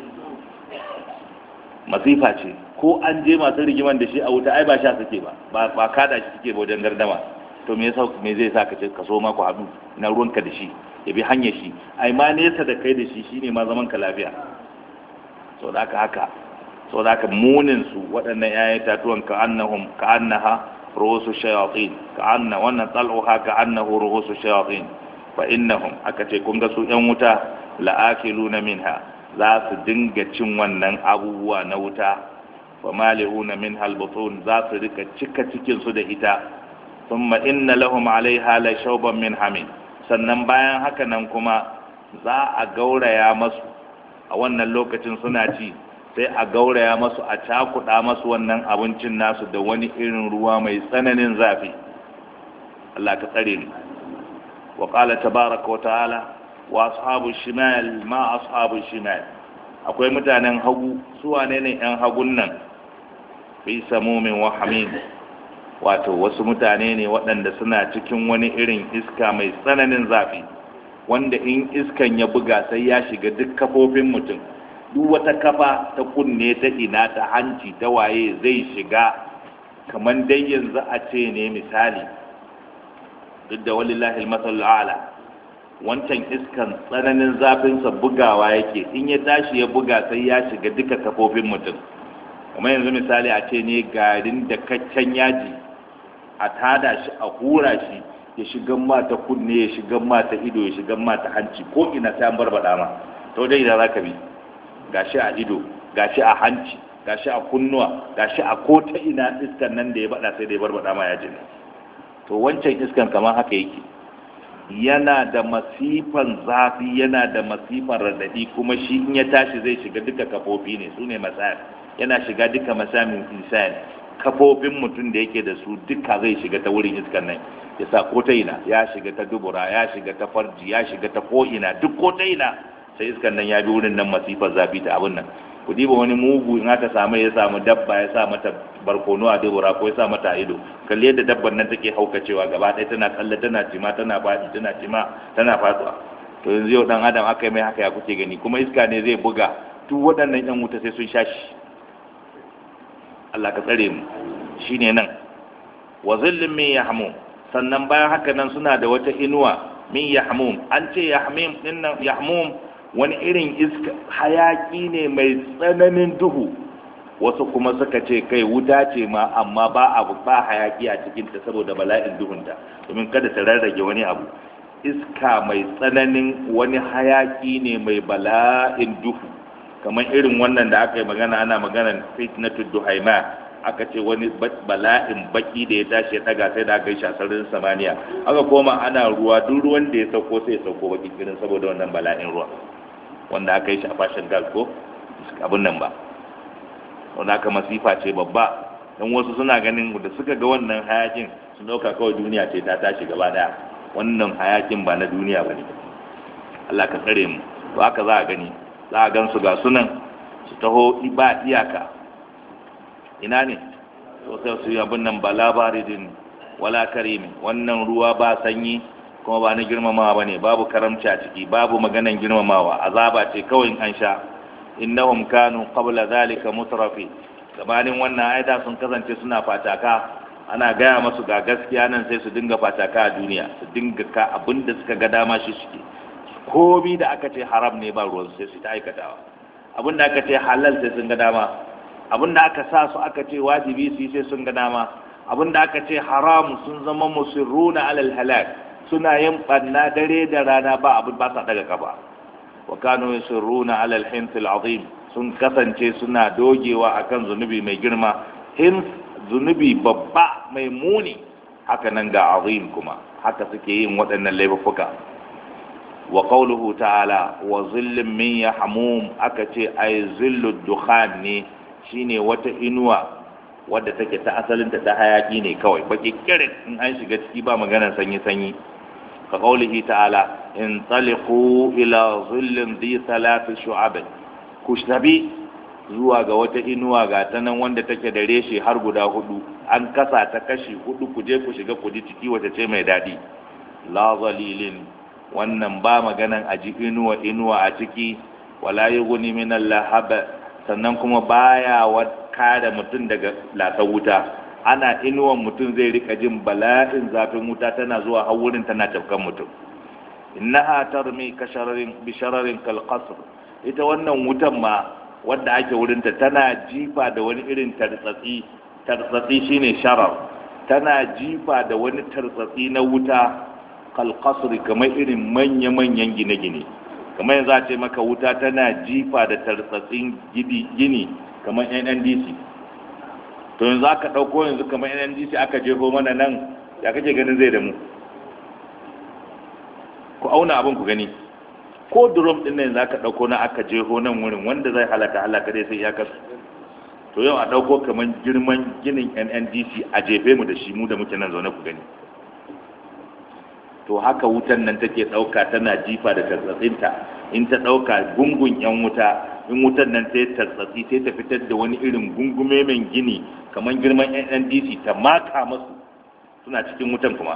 masifa ce ko an je masu rigiman da shi a wuta ai ba sha suke ba ba kada shi suke ba wajen gardama to me yasa me zai sa ka ce ka so ma ku haɗu na ruwanka da shi ya bi hanyar shi ai ma nesa da kai da shi shine ma zaman ka lafiya so da haka haka so da haka munin su waɗannan ƴaƴan tatuwan ka annahum ka annaha ruhusu shayatin ka anna wannan tal'uha ka annahu ruhusu shayatin fa innahum aka ce kun ga su ƴan wuta la'akiluna minha za su dinga cin wannan abubuwa na wuta fa mali'una minha albutun za su rika cika cikin su da ita thumma inna lahum alaiha la shawban min hamim sannan bayan haka nan kuma za a gauraya masu a wannan lokacin suna ci sai a gauraya masu a cakuɗa masu wannan abincin nasu da wani irin ruwa mai tsananin zafi Allah ka tsare ni wa qala tabaraka wa ta'ala wa ashabu shimal ma ashabu shimal akwai mutanen hagu su wane ne yan hagun nan fi samumin wa hamim wato wasu mutane ne waɗanda suna cikin wani irin iska mai tsananin zafi wanda in iskan ya buga sai ya shiga duk kafofin mutum duk wata kafa ta kunne ta ina ta hanci ta waye zai shiga kamar dai yanzu a ce ne misali duk da walillahi masallu ala wancan iskan tsananin zafinsa bugawa yake in ya tashi ya buga sai ya shiga duka kafofin mutum kamar yanzu misali a ce ne garin da kaccen yaji a tada shi a hura shi ya shiga mata kunne ya shiga mata ido ya shiga mata hanci ko ina sai an barbada ma to dai da zaka bi gashi a ido gashi a hanci gashi a kunnuwa gashi a ko ta ina iskan nan da ya bada sai da ya barbada ma ya jini to wancan iskan kamar haka yake yana da masifan zafi yana da masifan radadi kuma shi in ya tashi zai shiga duka kafofi ne su ne masayar yana shiga duka masamin insan kafofin mutum da yake da su duka zai shiga ta wurin iskan nan ya sa ko ta ina ya shiga ta dubura ya shiga ta farji ya shiga ta ko ina duk ko ta ina sai iskan nan ya bi wurin nan masifar zafi ta abin nan ku diba wani mugu in aka samu ya samu dabba ya sa mata barkono a dubura ko ya sa mata ido kalli yadda dabban nan take haukacewa gaba ɗaya tana tsalle tana cima tana faɗi tana cima tana faɗuwa to yanzu yau dan adam aka yi mai haka ya kuke gani kuma iska ne zai buga duk waɗannan yan wuta sai sun sha shi Allah ka tsare mu shine nan wa zillin min yahmum sannan bayan haka nan suna da wata inuwa min yahmum an ce yahmum dinnan yahmum wani irin iska hayaki ne mai tsananin duhu wasu kuma suka ce kai wuta ce ma amma ba abu ba hayaki a cikinta saboda bala'in duhunta domin kada ta rarrage wani abu iska mai tsananin wani hayaki ne mai bala'in duhu kamar irin wannan da aka yi magana ana maganar fitnatu duhaima aka ce wani bala'in baki da ya tashi ya daga sai da aka yi shasarin samaniya aka koma ana ruwa duk ruwan da ya sauko sai ya sauko baki kirin saboda wannan bala'in ruwa wanda aka yi shi a fashin gas ko abin nan ba wanda aka masifa ce babba don wasu suna ganin da suka ga wannan hayakin su dauka kawai duniya ce ta tashi gaba daya wannan hayakin ba na duniya ba ne Allah ka tsare mu to haka za a gani za a gan su ga sunan su taho ba iyaka ina ne to sai su yi abin nan ba labaridin wala karimi wannan ruwa ba sanyi kuma ba na girmamawa ba ne babu karamci a ciki babu maganan girmamawa azaba ce kawai an sha innahum kanu qabla zalika mutrafi gabanin wannan aida sun kasance suna fataka ana gaya masu ga gaskiya nan sai su dinga fataka a duniya su dinga ka abin da suka ga dama shi suke komi da aka ce haram ne ba ruwan sai su ta aikatawa abin da aka ce halal sai sun ga dama abin da aka sa su aka ce wajibi su yi sai sun ga dama abin da aka ce haram sun zama musirruna alal halal suna yin banna dare da rana ba abin ba sa daga kafa wa kanu yusirruna alal hintil azim sun kasance suna dogewa akan zunubi mai girma hins zunubi babba mai muni haka nan ga azim kuma haka suke yin waɗannan laifuka wa qawluhu ta'ala wa zillin min yahmum aka ce ay zillu dukhan ne shine wata inuwa wadda take ta asalinta ta hayaki ne kawai baki kirin in an shiga ciki ba maganar sanyi sanyi ka qawlihi ta'ala in taliqu ila zillin dhi thalath shu'ab kushtabi zuwa ga wata inuwa ga ta nan wanda take da reshe har guda hudu an kasa ta kashi hudu ku je ku shiga ku ji ciki wata ce mai daɗi la zalilin wannan ba maganan a ji inuwa inuwa a ciki wala yughni min lahab sannan kuma baya kada mutum daga lasa wuta ana inuwan mutum zai rika jin bala'in zafin wuta tana zuwa har wurin tana tafkan mutum innaha tarmi kashararin bishararin kalqasr ita wannan wutan ma wadda ake wurinta tana jifa da wani irin tartsatsi tartsatsi shine sharar tana jifa da wani tartsatsi na wuta kalkasri kamar irin manya-manyan gine-gine kamar yanzu a ce maka wuta tana jifa da tartsatsin gini kamar nndc to yanzu aka ɗauko yanzu kamar nndc aka jefo mana nan ya kake ganin zai da mu ku auna abin ku gani ko drum din nan zaka dauko na aka jeho nan wurin wanda zai halaka halaka dai sai ya kasu to yau a dauko kaman girman ginin NNDC a jefe mu da shi mu da muke nan zaune ku gani to haka wutan nan take dauka tana jifa da tatsatsinta in ta dauka gungun yan wuta in wutan nan sai tatsatsi sai ta fitar da wani irin gungume mai gini kaman girman NNDC ta maka masu suna cikin wutan kuma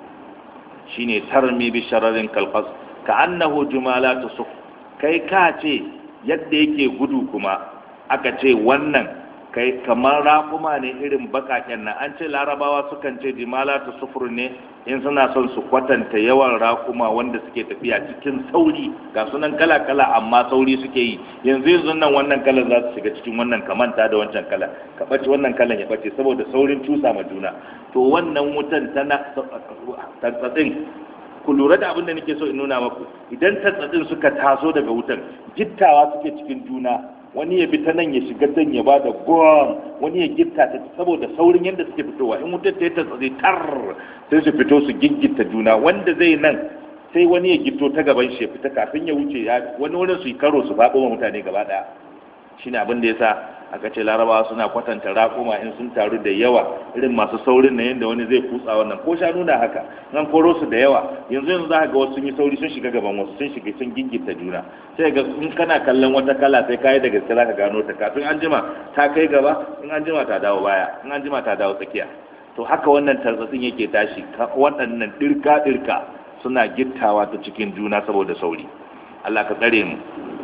shine tarmi bi shararin kalqas ka annahu jumalatu suf kai ka ce yadda yake gudu kuma aka ce wannan kai kamar raƙuma ne irin bakaken nan an ce larabawa sukan ce jumalatu sufur ne in suna son su kwatanta yawan raƙuma wanda suke tafiya cikin sauri ga sunan kala kala amma sauri suke yi yanzu yanzu nan wannan kalan za su shiga cikin wannan ka manta da wancan kala ka ɓace wannan kalan ya ɓace saboda saurin cusa ma juna to wannan wutan tana tantsatsin ku lura da abin da nake so in nuna maku idan tatsatsin suka taso daga wutan gittawa suke cikin juna wani ya bi ta nan ya shiga can ya bada gom wani ya gitta ta saboda saurin yadda suke fitowa in wutar ta yi tatsatsi tar sai su fito su giggita juna wanda zai nan sai wani ya gito ta gaban shi ya fita kafin ya wuce wani wurin su yi karo su faɗo wa mutane gaba ɗaya shine abin da yasa aka ce larabawa suna kwatanta raƙuma in sun taru da yawa irin masu saurin na yadda wani zai kutsa wannan ko shanu na haka nan koro su da yawa yanzu yanzu za ka ga wasu sun yi sauri sun shiga gaban wasu sun shiga sun gingita juna sai ga in kana kallon wata kala sai kayi da gaske za ka gano ta kafin an jima ta kai gaba in an jima ta dawo baya in an jima ta dawo tsakiya to haka wannan tartsatsin yake tashi waɗannan ɗirka ɗirka suna gittawa ta cikin juna saboda sauri Allah ka tsare mu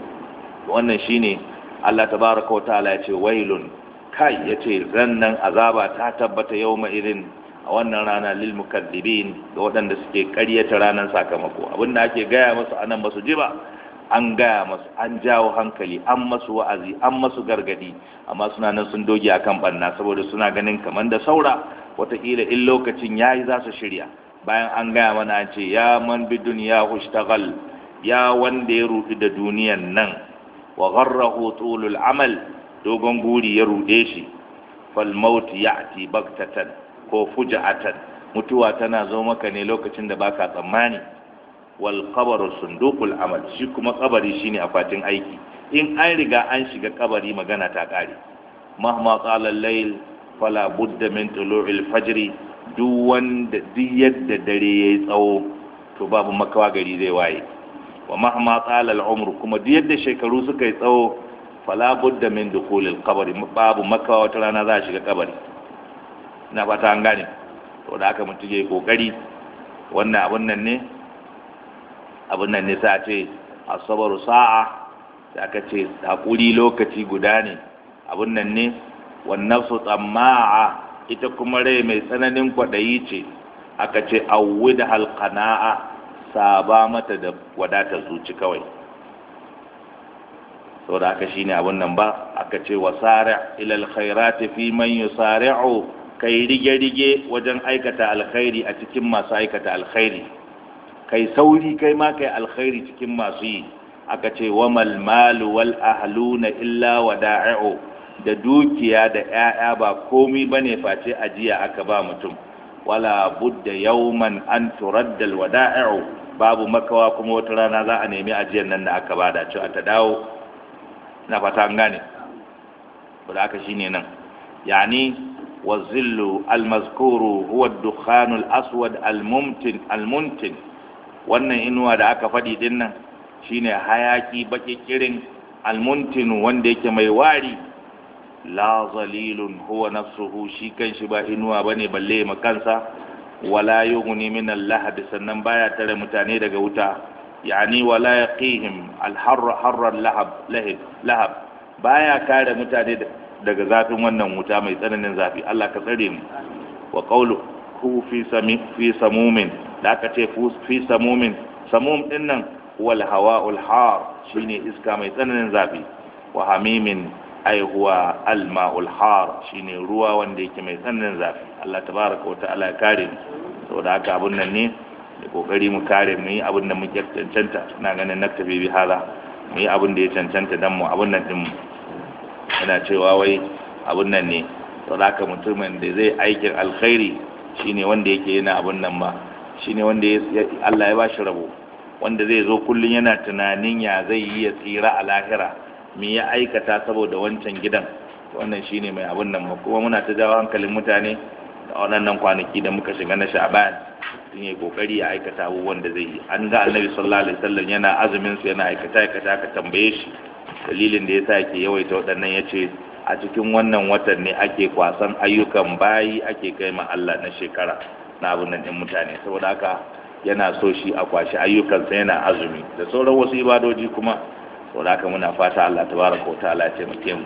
wannan shine Allah tabaraka wataala ya ce wailun kai ya ce rannan azaba ta tabbata yau irin a wannan rana lil mukaddibin ga waɗanda suke ƙaryata ranar sakamako abinda ake gaya masu anan basu ji ba an gaya masu an jawo hankali an masu wa'azi an masu gargadi amma suna nan sun doge akan banna saboda suna ganin kamar da saura wataƙila in lokacin yayi za su shirya bayan an gaya mana an ce ya man bi duniya hushtagal ya wanda ya rudu da duniyan nan wa gharrahu tulul amal dogon guri ya rude shi fal maut ya'ti baktatan ko fuja'atan mutuwa tana zo maka ne lokacin da baka tsammani wal qabru sunduqul amal shi kuma kabari shine akwatin aiki in an riga an shiga kabari magana ta kare mahma qala al-layl fala budda min tulu'il fajr duk wanda duk yadda dare yayi tsawo to babu makawa gari zai waye wa mahma tsala al'umr kuma duk yadda shekaru suka yi tsawo fala budda min dukhul al-qabr babu makawa wata rana za a shiga kabari ina fata an gane to da haka mutum yayi kokari wannan abun nan ne abun nan ne sai a ce asabaru sa'a sai aka ce hakuri lokaci guda ne abun nan ne wan nafsu tsamma'a ita kuma rai mai tsananin kwaɗayi ce aka ce awwid halqana'a saba mata da wadatar zuci kawai saboda haka shine abun nan ba aka ce wasari' ila alkhairati fi man yusari'u kai rige-rige wajen aikata alkhairi a cikin masu aikata alkhairi kai sauri kai ma kai alkhairi cikin masu yi aka ce wa malu wal ahluna illa wada'i'u da dukiya da 'ya'ya ba komi bane face ajiya aka ba mutum wala budda yawman an turadda al wada'i'u babu makawa kuma wata rana za a nemi ajiyar nan da aka bada cewa ta dawo na fata an gane da aka shine nan yani wazillu almazkuru huwa ad-dukhan al-aswad al-mumtin al-muntin wannan inuwa da aka faɗi din nan shine hayaki baki kirin al-muntin wanda yake mai wari la zalilun huwa nafsuhu shi kanshi ba inuwa bane balle makansa wala yughni min al-lahab sannan baya tare mutane daga wuta yani wala yaqihim al-harra harra al-lahab lahab lahab baya kare mutane daga zafin wannan wuta mai tsananin zafi Allah ka tsare mu wa qawlu hu fi sami fi samumin da aka ce fi samumin samum din nan wal hawa'ul har shine iska mai tsananin zafi wa hamimin ai huwa al ma'ul har shine ruwa wanda yake mai tsananin zafi Allah tabaraka wa ta'ala ya kare mu saboda haka abun nan ne da kokari mu kare mu yi abin da muke cancanta ina ganin naktabi bi hala mu yi abin da ya cancanta dan mu abin nan din mu yana cewa wai abun nan ne to haka mutumin da zai aikin alkhairi shine wanda yake yana abun nan ba shine wanda Allah ya bashi rabo wanda zai zo kullun yana tunanin ya zai yi ya tsira a lahira me ya aikata saboda wancan gidan wannan shine mai abun nan ba kuma muna ta jawo hankalin mutane da wannan kwanaki da muka shiga na sha'ban sun yi kokari ya aikata abubuwan da zai yi an ga annabi sallallahu alaihi wasallam yana azumin su yana aikata aikata ka tambaye shi dalilin da yasa yake yawaita waɗannan yace a cikin wannan watan ne ake kwasan ayyukan bayi ake kai ma Allah na shekara na abun nan din mutane saboda haka yana so shi a kwashi ayyukansa yana azumi da sauran wasu ibadoji kuma saboda haka muna fata Allah tabaraka wa ta'ala ya taimake mu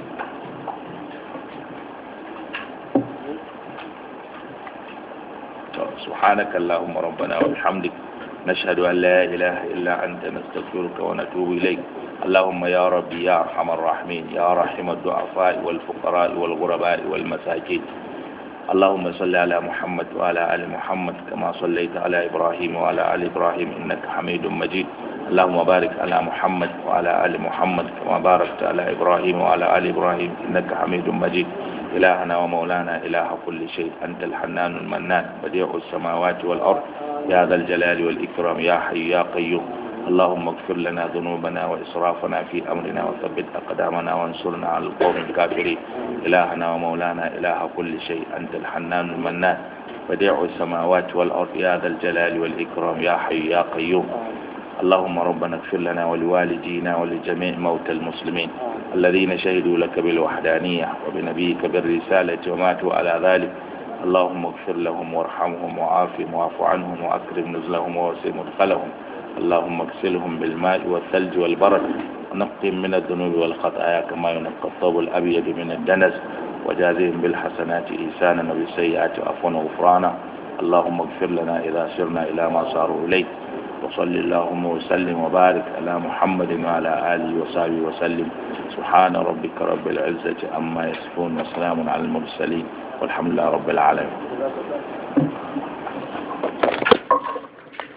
سبحانك اللهم ربنا وبحمدك نشهد أن لا إله إلا أنت نستغفرك ونتوب إليك اللهم يا ربي يا أرحم الراحمين يا رحم الضعفاء والفقراء والغرباء والمساكين اللهم صل على محمد وعلى آل محمد كما صليت على إبراهيم وعلى آل إبراهيم إنك حميد مجيد اللهم بارك على محمد وعلى آل محمد كما باركت على إبراهيم وعلى آل إبراهيم إنك حميد مجيد إلهنا ومولانا إله كل شيء أنت الحنان المنان بديع السماوات والأرض يا ذا الجلال والإكرام يا حي يا قيوم اللهم اغفر لنا ذنوبنا وإسرافنا في أمرنا وثبت أقدامنا وانصرنا على القوم الكافرين إلهنا ومولانا إله كل شيء أنت الحنان المنان بديع السماوات والأرض يا ذا الجلال والإكرام يا حي يا قيوم اللهم ربنا اغفر لنا ولوالدينا ولجميع موتى المسلمين الذين شهدوا لك بالوحدانية وبنبيك بالرسالة وماتوا على ذلك اللهم اغفر لهم وارحمهم وعافهم واعف عنهم وأكرم نزلهم ووسع مدخلهم اللهم اغسلهم بالماء والثلج والبرد ونقهم من الذنوب والخطايا كما ينقى الثوب الأبيض من الدنس وجازهم بالحسنات إحسانا وبالسيئات عفوا وغفرانا اللهم اغفر لنا إذا سرنا إلى ما صاروا إليه وصل اللهم وسلم وبارك على محمد وعلى آله وصحبه وسلم سبحان ربك رب العزة عما يصفون وسلام على المرسلين والحمد لله رب العالمين